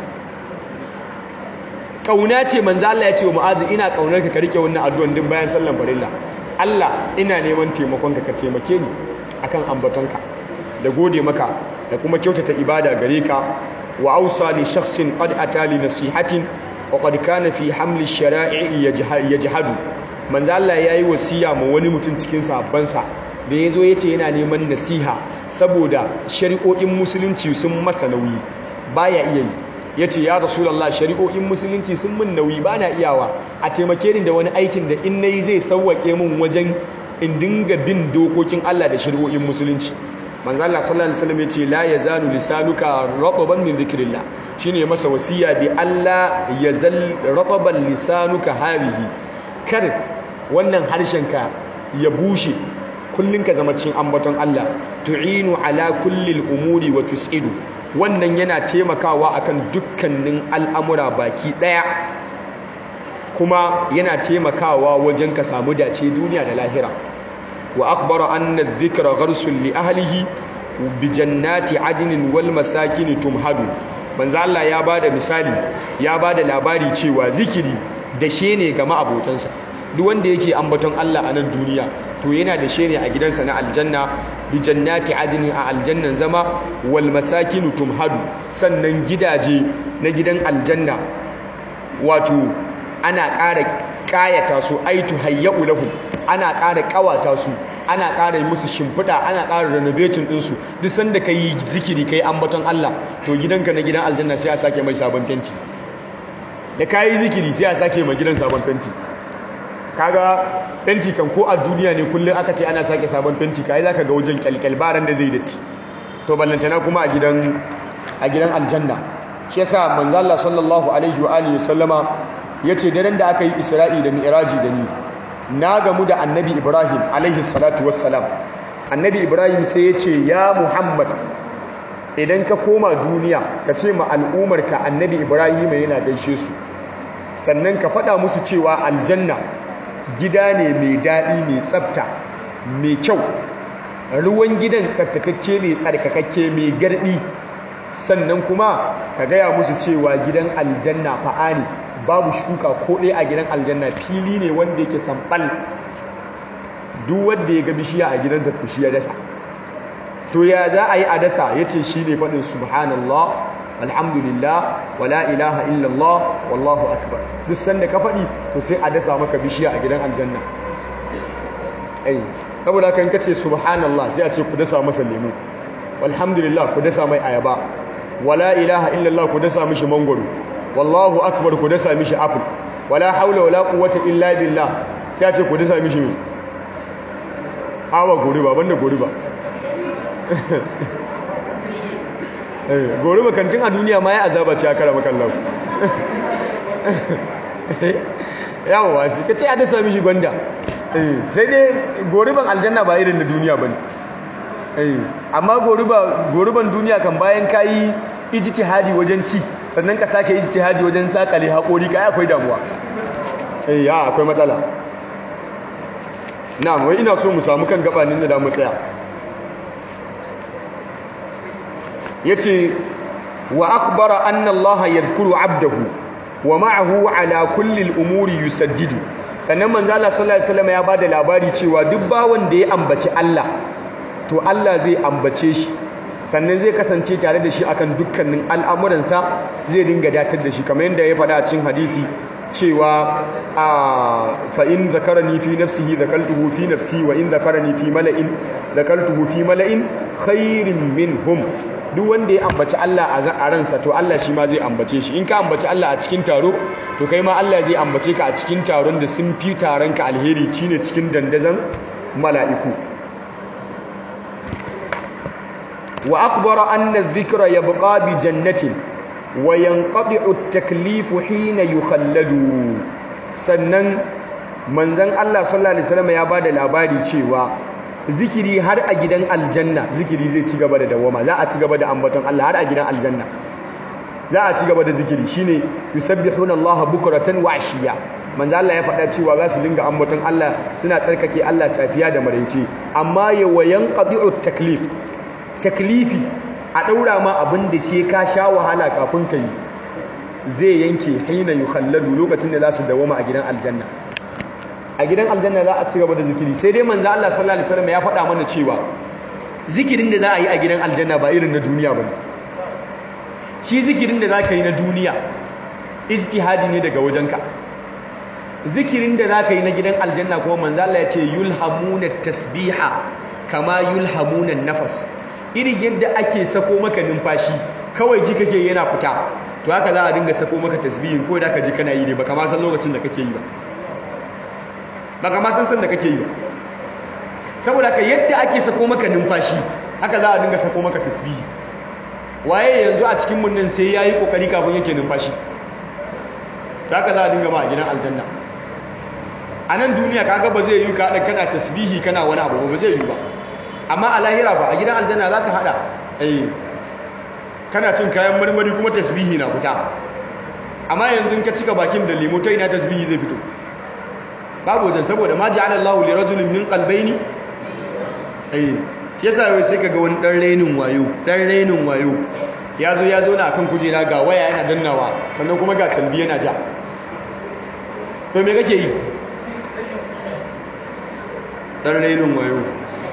kauna ce manzo Allah ya ce wa mu'azi ina kaunarka ka rike wannan addu'an din bayan sallan farilla Allah ina neman taimakonka ka taimake ni akan ambatonka da gode maka da kuma kyautata ibada gare ka wa ausa li shakhsin qad atali nasihatin wa qad kana fi hamli shara'i yajhadu manzo Allah yayi wasiya ma wani mutum cikin sahabbansa da yazo yace yana neman nasiha saboda shari'o'in musulunci sun masa nauyi baya iya yi yace ya rasulullah shari'o'in musulunci sun mun nauyi bana iyawa a taimake ni da wani aikin da in nayi zai sauwake mun wajen in dinga bin dokokin Allah da shari'o'in musulunci manzo Allah sallallahu alaihi wasallam yace la yazalu lisanuka rataban min dhikrillah shine masa wasiya bi Allah yazal rataban lisanuka hadhihi kar wannan harshenka ya bushe kullun ka zama cikin ambaton Allah tu'inu ala kulli umuri wa tus'idu wannan yana taimakawa akan dukkanin al'amura baki daya kuma yana taimakawa wajen ka samu dace duniya da lahira wa akhbara anna adh-dhikra gharsun li ahlihi bi jannati adnin wal masakin tumhadu manzo Allah ya bada misali ya bada labari cewa zikiri da ne ga ma'abotansa duk wanda yake ambaton Allah a nan duniya to yana da ne a gidansa na aljanna bi jannati adnin a aljannan zama wal masakin tumhadu sannan gidaje na gidan aljanna wato ana ƙara ƙayata su aitu hayyau lahum ana ƙara ƙawata su ana ƙara yi musu shimfiɗa ana ƙara renovating ɗinsu duk sanda ka yi zikiri ka yi ambaton Allah to gidanka na gidan aljanna sai a sake mai sabon fenti da ka yi zikiri sai a sake mai gidan sabon fenti kaga fenti kan ko a duniya ne kullum aka ce ana sake sabon fenti ka yi za ka ga wajen kyalkyal baran da zai datti to ballantana kuma a gidan a gidan aljanna shi yasa manzo Allah sallallahu alaihi wa alihi sallama yace daren da aka yi Isra'i da Mi'raji da ni na gamu da Annabi Ibrahim alaihi salatu wassalam Annabi Ibrahim sai yace ya Muhammad idan ka koma duniya ka ce ma al'umarka annabi ibrahim yana gaishe su sannan ka faɗa musu cewa aljanna gida ne mai daɗi mai tsafta mai kyau ruwan gidan tsaftatacce mai tsarkakakke mai garɗi sannan kuma ka gaya musu cewa gidan aljanna fa'a ne babu shuka ko ɗaya a gidan aljanna fili ne wanda yake samɓal duk wanda ya ga bishiya a gidansa to shi ya dasa to ya za a yi a dasa ya ce shi ne faɗin subhanallah alhamdulillah wala ilaha illallah wallahu akbar duk sanda ka faɗi to sai a dasa maka bishiya a gidan aljanna ai saboda kan kace subhanallah sai a ce ku dasa masa lemu walhamdulillah ku dasa mai ayaba wala ilaha illallah ku dasa mishi mangoro wallahu akbar ku dasa mishi apple wala haula wala quwwata illa billah sai a ce ku dasa mishi me awa goriba banda goriba goriba kantin a duniya ma ya azaba ce aka rama kallon yawon wasu ka ce a dasa mishi gwanda sai dai goriban aljanna ba irin na duniya ba ne amma goriban duniya kan bayan ka yi ijtihadi wajen ci sannan ka sake ijtihadi wajen sakale haƙori ka akwai damuwa ya akwai matsala na wai ina so mu samu kan gabanin da damu tsaya yace wa akhbara anna Allah yadhkuru 'abdahu wa ma'ahu 'ala kulli al-umuri yusaddidu sannan manzo Allah sallallahu alaihi wasallam ya bada labari cewa duk bawon da ya ambaci Allah to Allah zai ambace shi sannan zai kasance tare da shi akan dukkanin al'amuransa zai dinga datar da shi kamar yadda ya faɗa a cikin hadisi cewa a fa'in zakarani fi nafsihi zakaltuhu fi nafsi wa in zakarani fi mala'in zakaltuhu fi mala'in khairin minhum duk wanda ya ambaci Allah a ransa to Allah shi ma zai ambace shi in ka ambaci Allah a cikin taro to kai ma Allah zai ambace ka a cikin taron da sun fi taron ka alheri shine cikin dandazon mala'iku wa akhbara anna adh-dhikra yabqa bi jannatin wa yanqati'u at-taklifu hina yukhalladu sannan manzon Allah sallallahu alaihi wasallam ya bada labari cewa zikiri har a gidan aljanna zikiri zai ci gaba da dawama za a ci gaba da ambaton Allah har a gidan aljanna za a ci gaba da zikiri shine yusabbihuna Allah bukratan wa ashiya manzo Allah ya faɗa cewa za su dinga ambaton Allah suna tsarkake Allah safiya da maraice amma ya wayan qadi'u taklif taklifi a daura ma abin da sai ka sha wahala kafin ka yi zai yanke hina yukhalladu lokacin da za su dawama a gidan aljanna a gidan aljanna za a ci gaba da zikiri sai dai manzo Allah sallallahu alaihi wasallam ya faɗa mana cewa zikirin da za a yi a gidan aljanna ba irin na duniya bane shi zikirin da zaka yi na duniya ijtihadi ne daga wajenka zikirin da zaka yi na gidan aljanna kuma manzo Allah ya ce yulhamuna tasbiha kama yulhamuna nafas irin yadda ake sako maka numfashi kawai ji kake yana fita to haka za a dinga sako maka tasbihin ko da ka ji kana yi ne baka ma san lokacin da kake yi ba baka ma san san da kake yi ba saboda ka yadda ake sako maka numfashi haka za a dinga sako maka tasbihi waye yanzu a cikin mun nan sai yayi kokari kafin yake numfashi haka za a dinga ma a gidan aljanna a nan duniya kaga ba zai yi ka kana tasbihi kana wani abu ba zai yi ba amma a lahira ba a gidan aljanna zaka hada eh kana cin kayan marmari kuma tasbihi na fita amma yanzu ka cika bakin da lemo ta ina tasbihi zai fito babu wajen saboda ma ja'ala Allahu li rajulin min qalbayni eh shi yasa wai sai kaga wani dan renin wayo dan renin wayo ya zo ya zo na akan kujera ga waya yana dannawa sannan kuma ga talbi yana ja to me kake yi dan renin wayo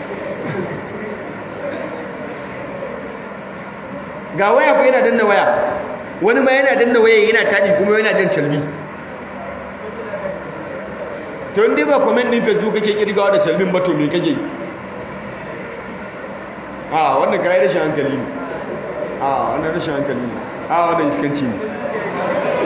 ga waya ko yana danna waya wani ma yana danna waya yana tadi kuma yana jan talbi to inda ba comment din facebook kake kirgawa da salmin ba to me kake a wannan kai rashin hankali ne a wannan rashin hankali ne a wannan iskanci ne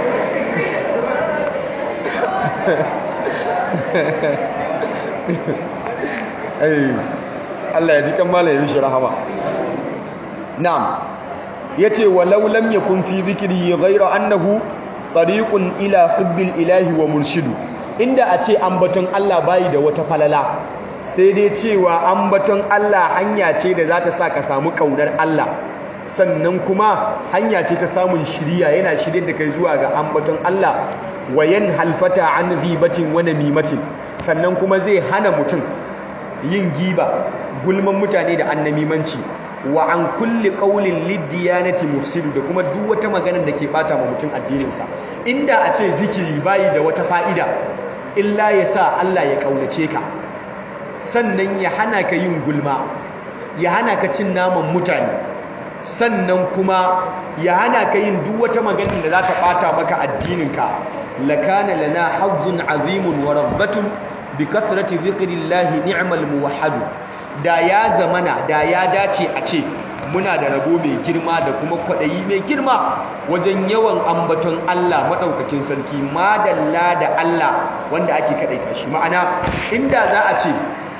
ai Allah ya ji kan malamin shi rahama na'am yace walau lam yakun fi dhikri ghayra annahu tariqun ila hubbil ilahi wa murshidu inda a ce ambaton Allah bayi da wata falala sai dai cewa ambaton Allah hanya ce da za ta sa ka samu kaunar Allah sannan kuma hanya ce ta samun shiriya yana shirye da kai zuwa ga ambaton Allah wayan halfata an ghibatin wa namimatin sannan kuma zai hana mutum yin giba gulman mutane da annamimanci wa an kulli qaulin lidiyanati mufsidu da kuma duk wata maganar da ke bata ma mutum addininsa inda a ce zikiri bayi da wata fa'ida illa ya sa Allah ya kaunace ka sannan ya hana ka yin gulma ya hana ka cin naman mutane sannan kuma ya hana ka yin duk wata maganar da za ta bata maka addininka lakana lana hazzun azimun wa rabbatun bi kathrati dhikrillahi ni'mal muwahhadu da ya zamana da ya dace a ce muna da rabo mai girma da kuma kwaɗayi mai girma wajen yawan ambaton Allah maɗaukakin sarki madalla da Allah wanda ake kaɗaita shi ma'ana inda za a ce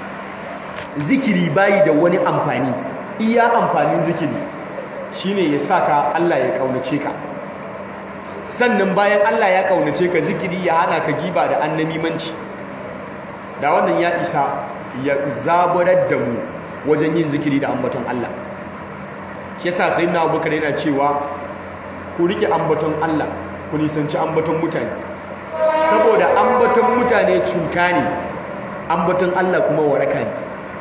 zikiri bayi da wani amfani iya amfanin zikiri shine ya sa ka Allah ya ƙaunace ka sannan bayan Allah ya ƙaunace ka zikiri ya hana ka giba da annamimanci da wannan ya isa ya zaburar da mu wajen yin zikiri da ambaton Allah shi yasa sai na abubakar yana cewa ku rike ambaton Allah ku nisanci ambaton mutane saboda ambaton mutane cuta ne ambaton Allah kuma waraka ne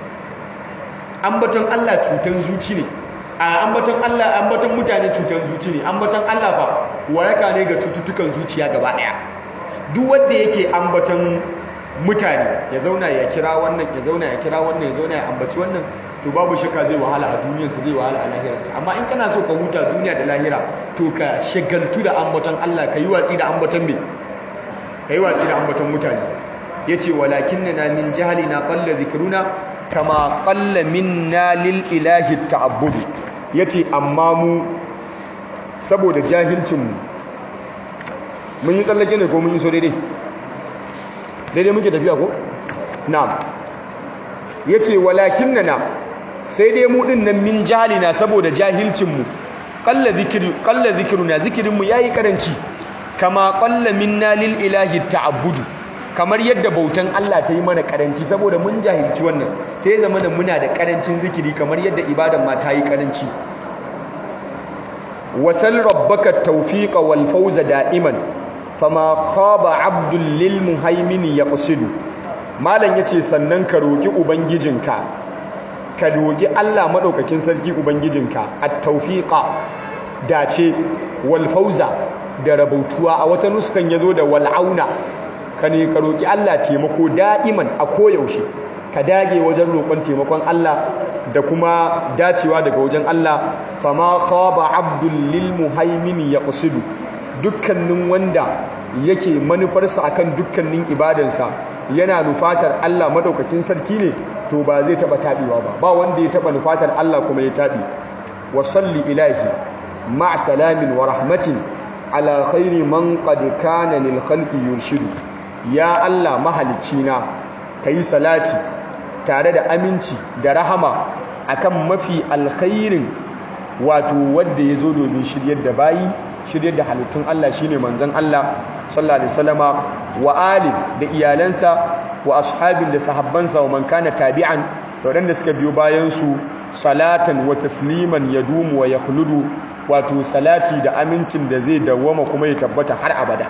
ambaton Allah cutan zuci ne a ambaton Allah ambaton mutane cutan zuci ne ambaton Allah fa waraka ne ga cututtukan zuciya gaba daya duk wanda yake ambaton mutane ya zauna ya kira wannan ya zauna ya kira wannan ya zauna ya ambaci wannan to babu shakka zai wahala a duniyarsa zai wahala a lahirarsa amma in kana so ka huta duniya da lahira to ka shagaltu da ambaton Allah ka yi watsi da ambaton me ka yi watsi da ambaton mutane yace walakinna min jahlina qalla dhikruna kama qalla minna lil ilahi ta'abbudu yace amma mu saboda jahilcin mu mun yi tsallake ne ko mun yi so daidai daidai muke tafiya ko na'am yace walakinnana sai dai mu din nan min jahilina saboda jahilcin mu qalla zikru qalla zikruna zikirin mu yayi karanci kama qalla minna lil ilahi ta'abbudu kamar yadda bautan Allah ta yi mana karanci saboda mun jahilci wannan sai zama da muna da karancin zikiri kamar yadda ibadan ma ta yi karanci wasal rabbaka tawfiqa wal fawza da'iman fama khaba abdul lil muhaimin yaqsidu malam yace sannan ka roki ubangijinka ka roki Allah madaukakin sarki ubangijinka at-tawfiqa dace wal fawza da rabautuwa a wata nuskan yazo da wal auna ka ne ka roki Allah taimako da'iman a koyaushe ka dage wajen roƙon taimakon Allah da kuma dacewa daga wajen Allah fama khaba abdul lil muhaimin yaqsidu dukkanin wanda yake manufarsa akan dukkanin ibadansa yana nufatar Allah madaukakin sarki ne to ba zai taba tabewa ba ba wanda ya taba nufatar Allah kuma ya tabi wa salli ilahi ma salamin wa rahmatin ala khairi man qad kana lil khalqi yurshidu ya Allah mahalicina kai salati tare da aminci da rahama akan mafi alkhairin wato wanda yazo domin shiryar da bayi shiryar da halittun Allah shine manzon Allah sallallahu alaihi wasallama wa ali da iyalansa wa ashabin da sahabbansa wa man kana tabi'an da wadanda suka biyo bayan su salatan wa tasliman yadumu wa yakhludu wato salati da amincin da zai dawwama kuma ya tabbata har abada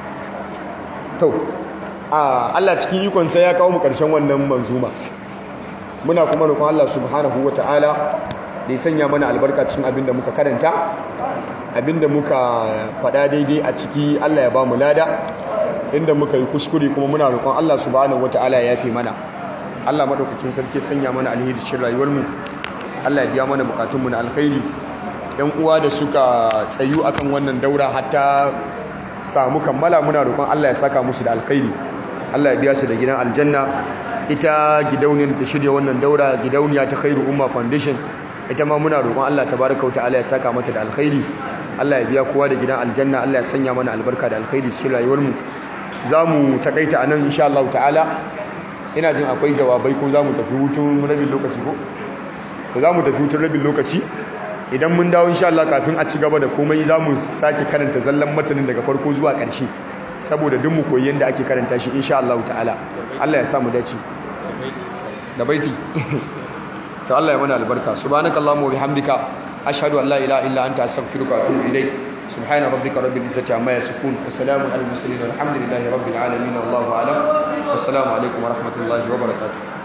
to Allah cikin ikon sa ya kawo mu karshen wannan manzuma muna kuma roƙon Allah subhanahu wataala da ya sanya mana albarka cikin abin da muka karanta abinda muka faɗa daidai a ciki Allah ya ba mu lada inda muka yi kuskure kuma muna roƙon Allah subhanahu wataala ya yafe mana Allah madaukakin sarki sanya mana alheri cikin rayuwar mu Allah ya biya mana bukatun mu na alkhairi yan uwa da suka tsayu akan wannan daura hatta samu kammala muna roƙon Allah ya saka musu da alkhairi Allah ya biya su da gidan aljanna ita gidauniyar da shirya wannan daura gidauniya ta khairu umma foundation ita ma muna roƙon Allah tabaraka wa ta'ala ya saka mata da alkhairi Allah ya biya kowa da gidan aljanna Allah ya sanya mana albarka da alkhairi cikin rayuwar mu zamu takaita anan insha Allah ta'ala ina jin akwai jawabai ko zamu tafi hutun rabin lokaci ko to zamu tafi hutun rabin lokaci idan mun dawo insha Allah kafin a ci gaba da komai zamu sake karanta zallan matanin daga farko zuwa ƙarshe saboda duk mu koyi yanda ake karanta shi insha Allah ta'ala Allah ya sa mu dace da baiti to Allah ya mana albarka subhanakallahumma wa bihamdika ashhadu an la ilaha illa anta astaghfiruka wa atubu ilayk subhana rabbika rabbil izzati amma yasifun wa salamun alal mursalin walhamdulillahi rabbil alamin wallahu a'lam assalamu alaikum wa rahmatullahi wa barakatuh